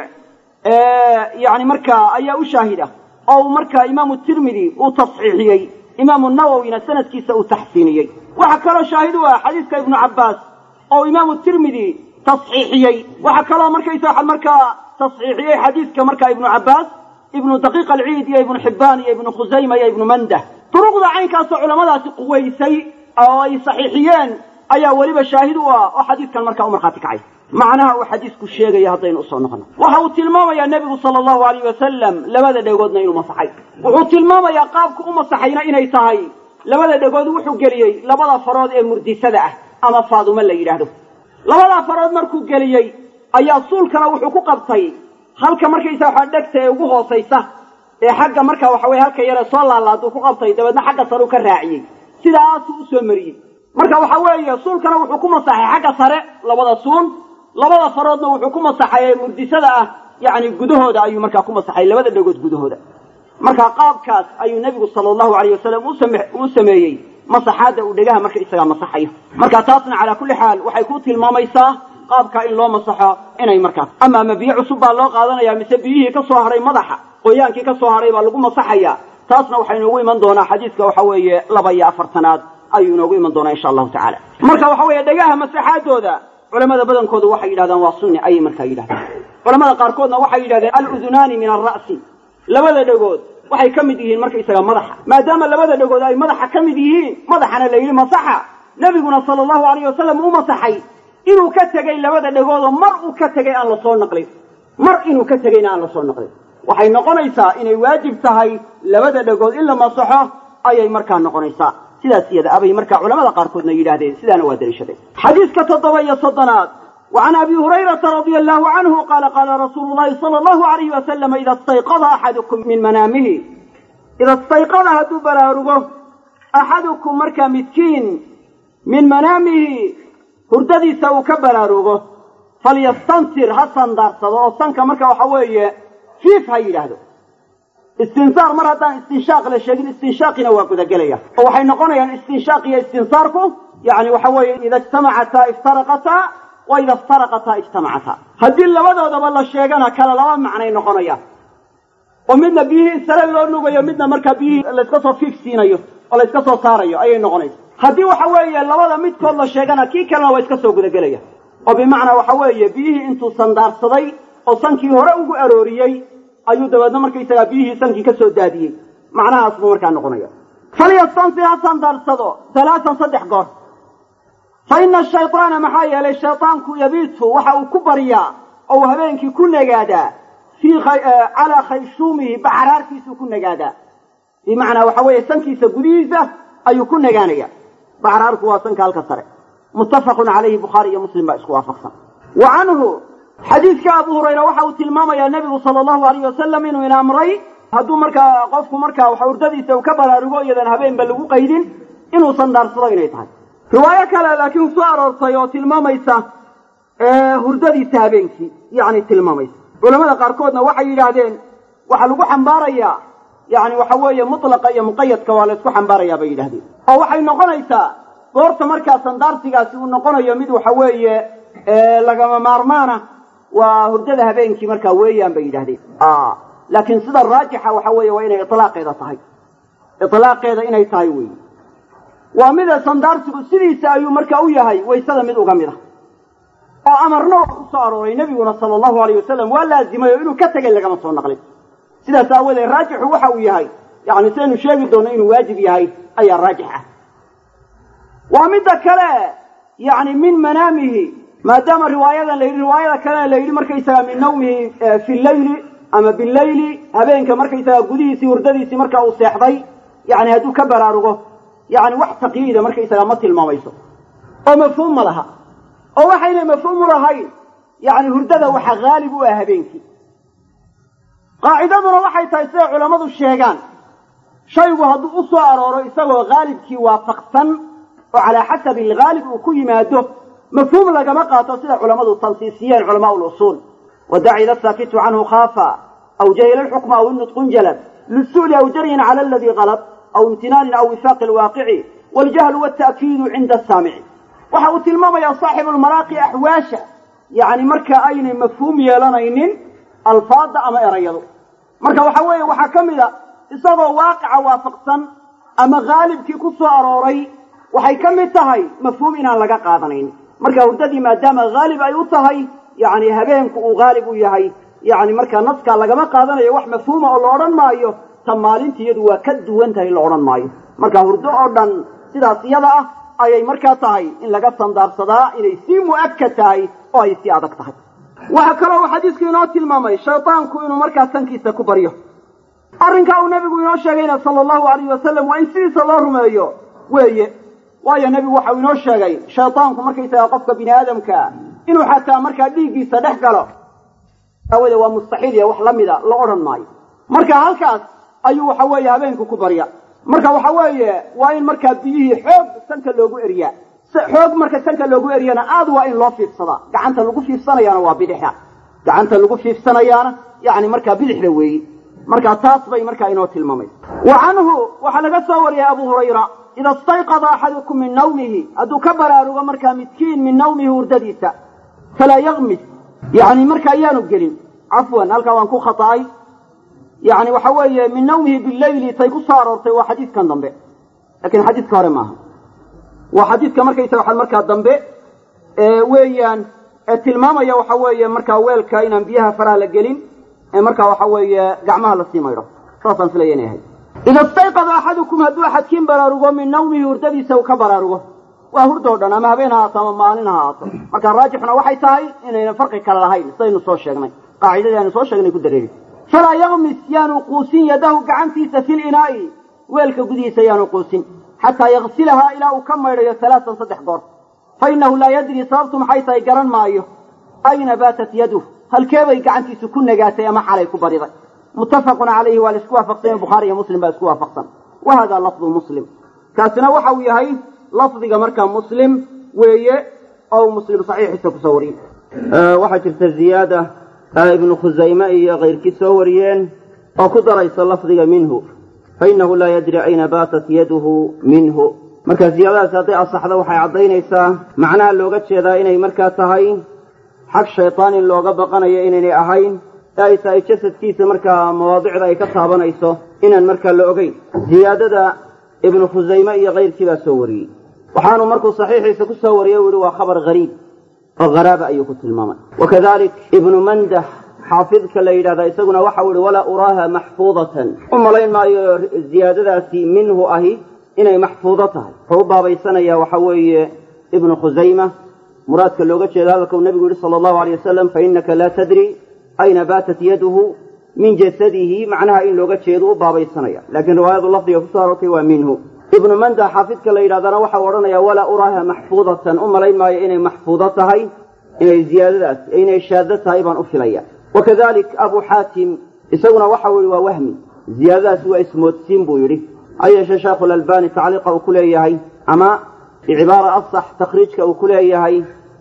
yani markaa ayaa u shaahida oo uu markaa imaamu tirmidi uu tasxiixiyey imaamu nawowina sanadkiisa uu taxsiiniyey waxaa kaloo shaahid u ah xadiidka ibnu cabbaas oo imaamu tirmidi tasxiixiyey waxaa kaloo markaysa waxaa markaa tasxiixiyey xadiidka markaa ibnu cabbaas ibnu daqiiq alciid iyo ibnu xibbaan iyo ibnu khusayma iyo ibnu mandah duruqda caynkaasoo culamadaasi quwaysay oo ay saxiixiyeen ayaa weliba shaahid u ah oo xadiidkan markaa u markhaati kacay macnaha uu xadiisku sheegaya haddaynu usoo noqono waxa uu tilmaamayaa nebigu sala allahu alayh wasalam labada dhegoodna inuu masaxay wuxuu tilmaamayaa qaabku u masaxayna inay tahay labada dhegood wuxuu geliyey labada farood ee murdisada ah ama faadumo la yidhaahdo labadaa farood markuu geliyey ayaa suulkana wuxuu ku qabtay halka markaysa waxaa dhegta ee ugu hoosaysa ee xagga marka waxa weye halka yare soo laalaaduu ku qabtay dabeedna xagga sare u ka raaciyey sidaasuu usoo mariyey marka waxa weeye suulkana wuxuu ku masaxay xagga sare labada suun labada faroodna wuxuu ku masaxay ee murdisada ah yacni gudahooda ayuu markaa ku masaxay labada dhegood gudahooda marka qaabkaas ayuu nebigu sala allahu alayh wasalam uu sameeyey masaxaadda uu dhegaha marka isagaa masaxayo marka taasna calaa kulli xaal waxay ku tilmaamaysaa qaabkaa in loo masaxo inay markaas ama ma biyo cusub baa loo qaadanaya mise biyihii ka soo haray madaxa qoyaankii ka soo haray baa lagu masaxaya taasna waxaa inoogu iman doonaa xadiiska waxa weeye laba iyo afartanaad ayuu inoogu iman doonaa insha allahu tacala marka waxa weeye dhegaha masaxaadooda culamada badankoodu waxay yidhahdaan waa sunni ayay markaa yidhahdaan culamada qaarkoodna waxay yidhahdeen aludunaani min alra'si labada dhegood waxay ka mid yihiin markaysaga madaxa maadaama labada dhegood ay madaxa ka mid yihiin madaxana la yidhi masaxa nebiguna sala allahu alayh wasalam u masaxay inuu ka tegey labada dhegoodoo mar uu ka tegay aan lasoo naqlin mar inuu ka tegeyna aan lasoo naqlin waxay noqonaysaa inay waajib tahay labada dhegood in la masaxo ayay markaa noqonaysaa sidaas iyada abay markaa culamada qaarkoodna yidhaahdeen sidaana waa daliishadeen xadiiska toddoba iyo soddonaad وعن أبي هريرة رضي الله عنه قال قال رسول الله صلى الله عليه وسلم إذا استيقظ أحدكم من منامه إذا استيقظ هدو بلارغه أحدكم مركا متكين من منامه هرددي سو كبلارغه فليستنصر حسن دارسد أو سنك مركا وحوية فيف هاي لهدو istinsaar mar haddaan istinshaaq la sheegin istinshaaqina waa gudagelaya oo waxay noqonayaan istinshaaq iyo istinsaarku yani waxa weeye ida ijtamacataa iftaraqataa wa ida iftaraqataa ijtamacataa haddii labadoodaba la sheegana kala laba macnay noqonayaan oo midna biyihii sare loo nugayo midna markaa biyihii layska soo fiif siinayo oo layska soo saarayo ayay noqonaysa haddii waxa weeye labada midkood la sheegana kii kalena waa iska soo gudagelaya oo bimacnaa waxa weeye biyihii intuu sandaarsaday oo sankii hore ugu arooriyey ayuu dabeedna markaysagaa biyihii sankii ka soo daadiyey macnahaas buu markaa noqonaya falyastansi ha sandaarsado alaaan saddex goor fa ina shayطaana maxaa yeelay shayطaanku yabiitu waxa uu ku baryaa oo uu habeenkii ku nagaadaa fii calaa khayshuumihi baxraarkiisuu ku nagaadaa bimacnaa waxa weeye sankiisa gudihiisa ayuu ku nagaanaya baxraarku waa sanka halka sare muttafaqun calayhi bukhaari iyo muslim baa isku waafaqsan wa canhu xadiidka abu hurayra waxa uu tilmaamayaa nebigu sala allahu alayh wasalam inuu ina amray hadduu markaa qofku markaa wax hurdadiisa uu ka baraarugo iyadan habeenba lagu qaydin inuu sandaarsado inay tahay riwaayo kale laakiin soo aroortay oo tilmaamaysa hurdadiisa habeenkii yacni tilmaamaysa culamada qaarkoodna waxay yidhaahdeen waxaa lagu xambaarayaa yani waxa weeye mutlaqa iyo muqayadka waa la ysku xambaarayaa bay yidhahdeen oo waxay noqonaysaa goorta markaa sandaarsigaasi uu noqonayo mid waxa weeye lagama maarmaana waa hurdada habeenkii markaa weeyaan bay yidhahdeen laakiin sida raajixa waxa weeye waa inay ilaaqeeda tahay ilaaqeeda inay tahay wey waa mida sandaarsigu sidiisa ayuu marka u yahay waysada mid uga mid a oo amarna waa ku soo arooray nebiguna sala allahu alayh wasalam waa laazimay oo inuu ka tegay lagama soo naqlin sidaas aawadeed raajixu waxa uu yahay yani sidaynu sheegi doonno inuu waajib yahay ayaa raajix ah waa midda kale yani min manaamihi maadaama riwaayadan la yidhi riwaayada kalena la yidhi markaysaga min nawmihi fi leyli ama bileyli habeenka markaysaga gudihiisii hurdadiisii marka uu seexday yani hadduu ka baraarugo yani wax taqyiida markaysaga ma tilmaamayso oo mafhuum ma laha oo waxayna mafhuum u lahayn yani hurdada waxa haalib u ah habeenkii qaacidaduna waxay tahay siday culammadu sheegaan shaygu hadduu u soo arooro isagoo haalibkii waafaqsan oo calaa xasabi alghaalib uu ku yimaado mafhuum lagama qaato sida culammadu tansiisiyeen culamaa lusuul wadacida saakitu canhu khaafa aw jahila lxukma aw inutqun jalab lisu'li aw jaryin cala aladii qalab aw imtinaanin aw wifaaqi alwaaqici waljahlu walta'kiidu cinda asaamici waxa uu tilmaamayaa saaxibu lmaraaqi axwaasha yani marka aynay mafhuum yeelanaynin alfaada ama erayadu marka waxa weeye waxaa ka mid a isagoo waaqica waafaqsan ama haalibkii ku soo arooray waxay ka mid tahay mafhuum inaan laga qaadanayn marka hurdadii maadaama haalib ay u tahay yani habeenku uu haalib u yahay yani markaa naskaa lagama qaadanayo wax mafhuuma oo la odhan maayo ta maalinta iyadu waa ka duwan tahay la odhan maayo marka hurdo oo dhan sidaas iyada ah ayay markaa tahay in laga sandaarsadaa inay sii mu'akad tahay oo ay sii adag tahay waxaa kaloo uu xadiisku inoo tilmaamay shaydaanku inuu markaa sankiisa ku baryo arrinkaa uu nebigu inoo sheegayna sala allahu alayh wasalam waa in sidiisa loo rumeeyo weeye waayo nebigu waxau inoo sheegay shaydaanku markaysaga qofka bini aadamkaa inuu xataa markaa dhiiggiisa dhex galo aawade waa mustaxiil iyo wax la mida la odhan maayo marka halkaas ayuu waxa weeye habeenku ku barya marka waxa weeye waa in markaa biyihii xoog sanka loogu eriyaa xoog marka sanka loogu eriyana aad waa in loo fiifsadaa gacanta lagu fiifsanayaana waa bidixda gacanta lagu fiifsanayaana yani markaa bidixda weeyi marka taas bay markaa inoo tilmaamaysa wa canhu waxaa laga soo wariyay abu hurayra ida istayqada axadukum min nawmihi hadduu ka baraarugo markaa midkiin min nawmihi hurdadiisa falaa yakmis yani markaa yaanu gelin cafwan halkaa waan ku khata'ay yani waxa weeye min nawmihi bileyli tay ku soo aroortay waa xadiidkan dambe lakin xadiidka hore maaha waa xadiidka markaysa waxaa markaa dambe weeyaan ee tilmaamaya waxa weeye markaa weelka inaan biyaha faraha la gelin ee markaa waxa weeye gacmaha lasii maydho saasaan filaya inay ahayd ida istayqada axadukum hadduu axadkiin baraarugo min nawmihi hurdadiisa uu ka baraarugo waa hurdoo dhan ama habeen ha haato ama maalin ha haato marka raajixuna waxay tahay inaynan farqi kale lahayn sidaynu soo sheegnay qaacidadii aynu soo sheegnay ku dareeri falaa yakmis yaanu quusin yadahu gacantiisa fi linaa'i weelka gudihiisa yaanu quusin xataa yaksilahaa ilaa uu ka maydhayo alaaan saddex goor fa innahu laa yadrii sababtu maxay tahay garan maayo ayna baatat yaduh halkeebay gacantiisu ku nagaatay ama xalay ku bariday muttafaqun calayhi waa la isku waafaqsanya bukhaari iyo muslim baa isku waafaqsan wa hada lafdu muslim kaasina waxa uu yahay lafdiga markaa muslim weeye oo muslim saxiixiisa kusoo wariyey waxaa jirta ziyaada ibnu khusayme iyo kayrkii soo wariyeen oo ku daraysa lafdiga minhu fainahu laa yadri ayna baatat yaduhu minhu marka ziyaadadaasi hadday asaxdo waxay caddaynaysaa macnaha looga jeedaa inay markaa tahay xag shaytaan in looga baqanayo inaynay ahayn ee ay tahay jasadkiisa markaa mawaadicda ay ka taabanayso inaan markaa la ogeyn ziyaadada ibnu khusayme iyo kayrkii baa soo wariyey waxaanu markuu saxiixiisa ku soo wariyey u yihi waa khabar hariib oo haraaba ayuu ku tilmaamay wakadalik ibnu mandah xaafidka la yidhahda isaguna waxau ihi walaa uraaha maxfuudatan u malayn maayo ziyaadadaasi minhu ahi inay maxfuudo tahay wuxuu u baabaysanayaa waxa weeye ibnu khusayma muraadka looga jeeda hadalka uu nabigu yihi sala allahu alay wasalam fainaka laa tadri ayna baatat yaduhu min jasadihi macnaha in looga jeedo u baabaysanaya laakiin riwaayadu lafdiga kusoo aroortay waa minhu ibnu manda xaafidka la yidhahdana waxau odhanaya walaa uraaha maxfuudatan u malayn maayo inay maxfuudo tahay inay ziyaadadaas inay shaado tahay baan u filaya wakadalik abu xaatim isaguna waxau yihi waa wahmi ziyaadadaasi waa ismoodsiin buu yidhi ha yeeshee sheekhu lalbani tacliiqa uu ku leeyahay ama bicibaara asax takhriijka uu ku leeyahay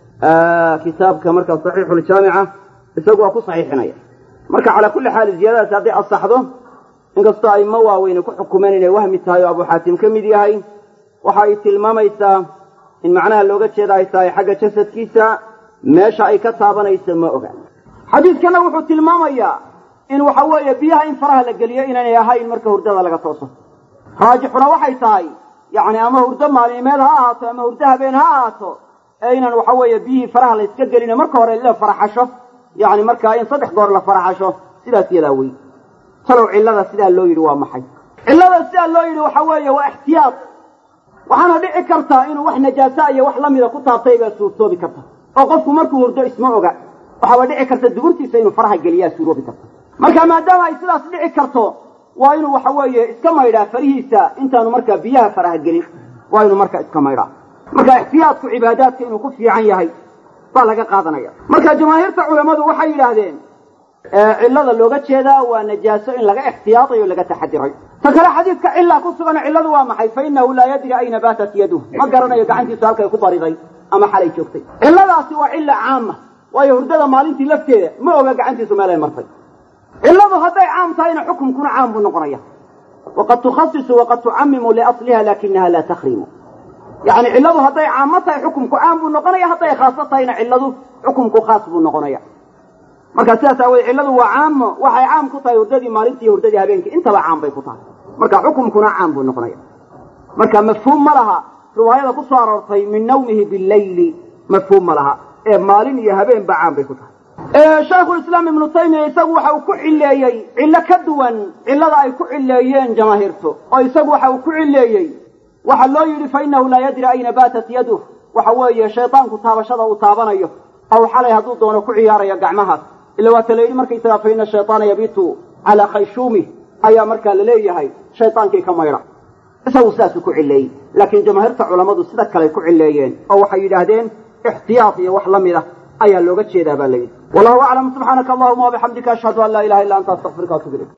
kitaabka marka saxiixuljaamica isagu waa ku saxiixinaya marka calaa kulli xaal ziyaadadaasi hadday asaxdo inkastoo ayma waaweyne ku xukumeen inay wahmi tahay oo abu xaatim ka mid yahay waxa ay tilmaamaysaa in macnaha looga jeeda ay tahay xagga jasadkiisa meesha ay ka taabanayso ma oga xadiidkana wuxuu tilmaamayaa in waxa weeye biyaha in faraha la geliyo inaanay ahayn marka hurdada laga tooso raajixuna waxay tahay yacni ama hurdo maalinimeed ha ahaato ama hurdo habeen ha ahaato ee inaan waxa weeye biyihii faraha la iska gelino marka hore la faraxasho yacni markaa in saddex goor la faraxasho sidaas yadaa wey talow cillada sidaa loo yidhi waa maxay cillada sidaa loo yidhi waxa weeye waa ixtiyaad waxaana dhici kartaa inuu wax najaasa iyo wax lamida ku taabtay baa suurtoobi karta oo qofku markuu hurdo isma oga waxaaba dhici karta duburtiisa inuu faraha geliyaa suuroobi karta marka maadaama ay sidaas dhici karto waa inuu waxa weeye iska maydhaa farihiisa intaanu markaa biyaha faraha gelin waa inuu markaa iska maydhaa marka ixtiyaadku cibaadaadka inuu ku fiican yahay baa laga qaadanaya marka jamaahiirta culammadu waxay yidhaahdeen cillada looga jeedaa waa najaaso in laga ixtiyaadayo o laga taxadiray ta kale xadiidka cillaa ku sugan cilladu waa maxay fa inahu laa yadri ayna baatat yaduh ma garanayo gacantiisu halkay ku bariday ama xalay joogtay cilladaasi waa cilla caama waayo hurdada maalintii lafteeda ma oga gacantiisu meelay martay cilladu hadday caam tahayna xukumkuna caam buu noqonaya waqad tukhasisu waqad tucamimu liasliha lakinaha laa takhrimu yani cilladu hadday caamo tahay xukumku caam buu noqonaya hadday khaaso tahayna cilladu xukumku khaas buu noqonaya marka sidaas aawoodee cilladu waa caamo waxay caam ku tahay hurdadii maalintii iyo hurdadii habeenkii intaba caam bay ku tahay marka xukumkuna caam buu noqonaya marka mafhuum ma laha riwaayada ku soo aroortay min nawmihi billayli mafhuum ma laha ee maalin iyo habeen ba caam bay ku tahay shaekhulislaam ibnu taymiya isagu waxa uu ku cileeyey cillo ka duwan cillada ay ku cileeyeen jamaahiirtu oo isagu waxa uu ku cileeyey waxa loo yidhi fa inahu laa yadri ayna baatat yaduh waxa weeye shaydaanku taabashada uu taabanayo aw xalay hadduu doono ku ciyaarayo gacmahaas ila waata la yidhi markaysagaa fa ina shayطaana yabitu calaa khayshuumih ayaa markaa laleeyahay shaydaankii ka maydha isagu sidaasuu ku cileeyey laakiin jamaahiirta culammadu sida kaley ku cileeyeen oo waxay yidhaahdeen ixtiyaad iyo wax la mid ah ayaa looga jeedaa baa layidhi wallahu aclam subxaanaka allahuma wabixamdika ashhadu an laa ilaha illa anta astaqfiruka atub ilayk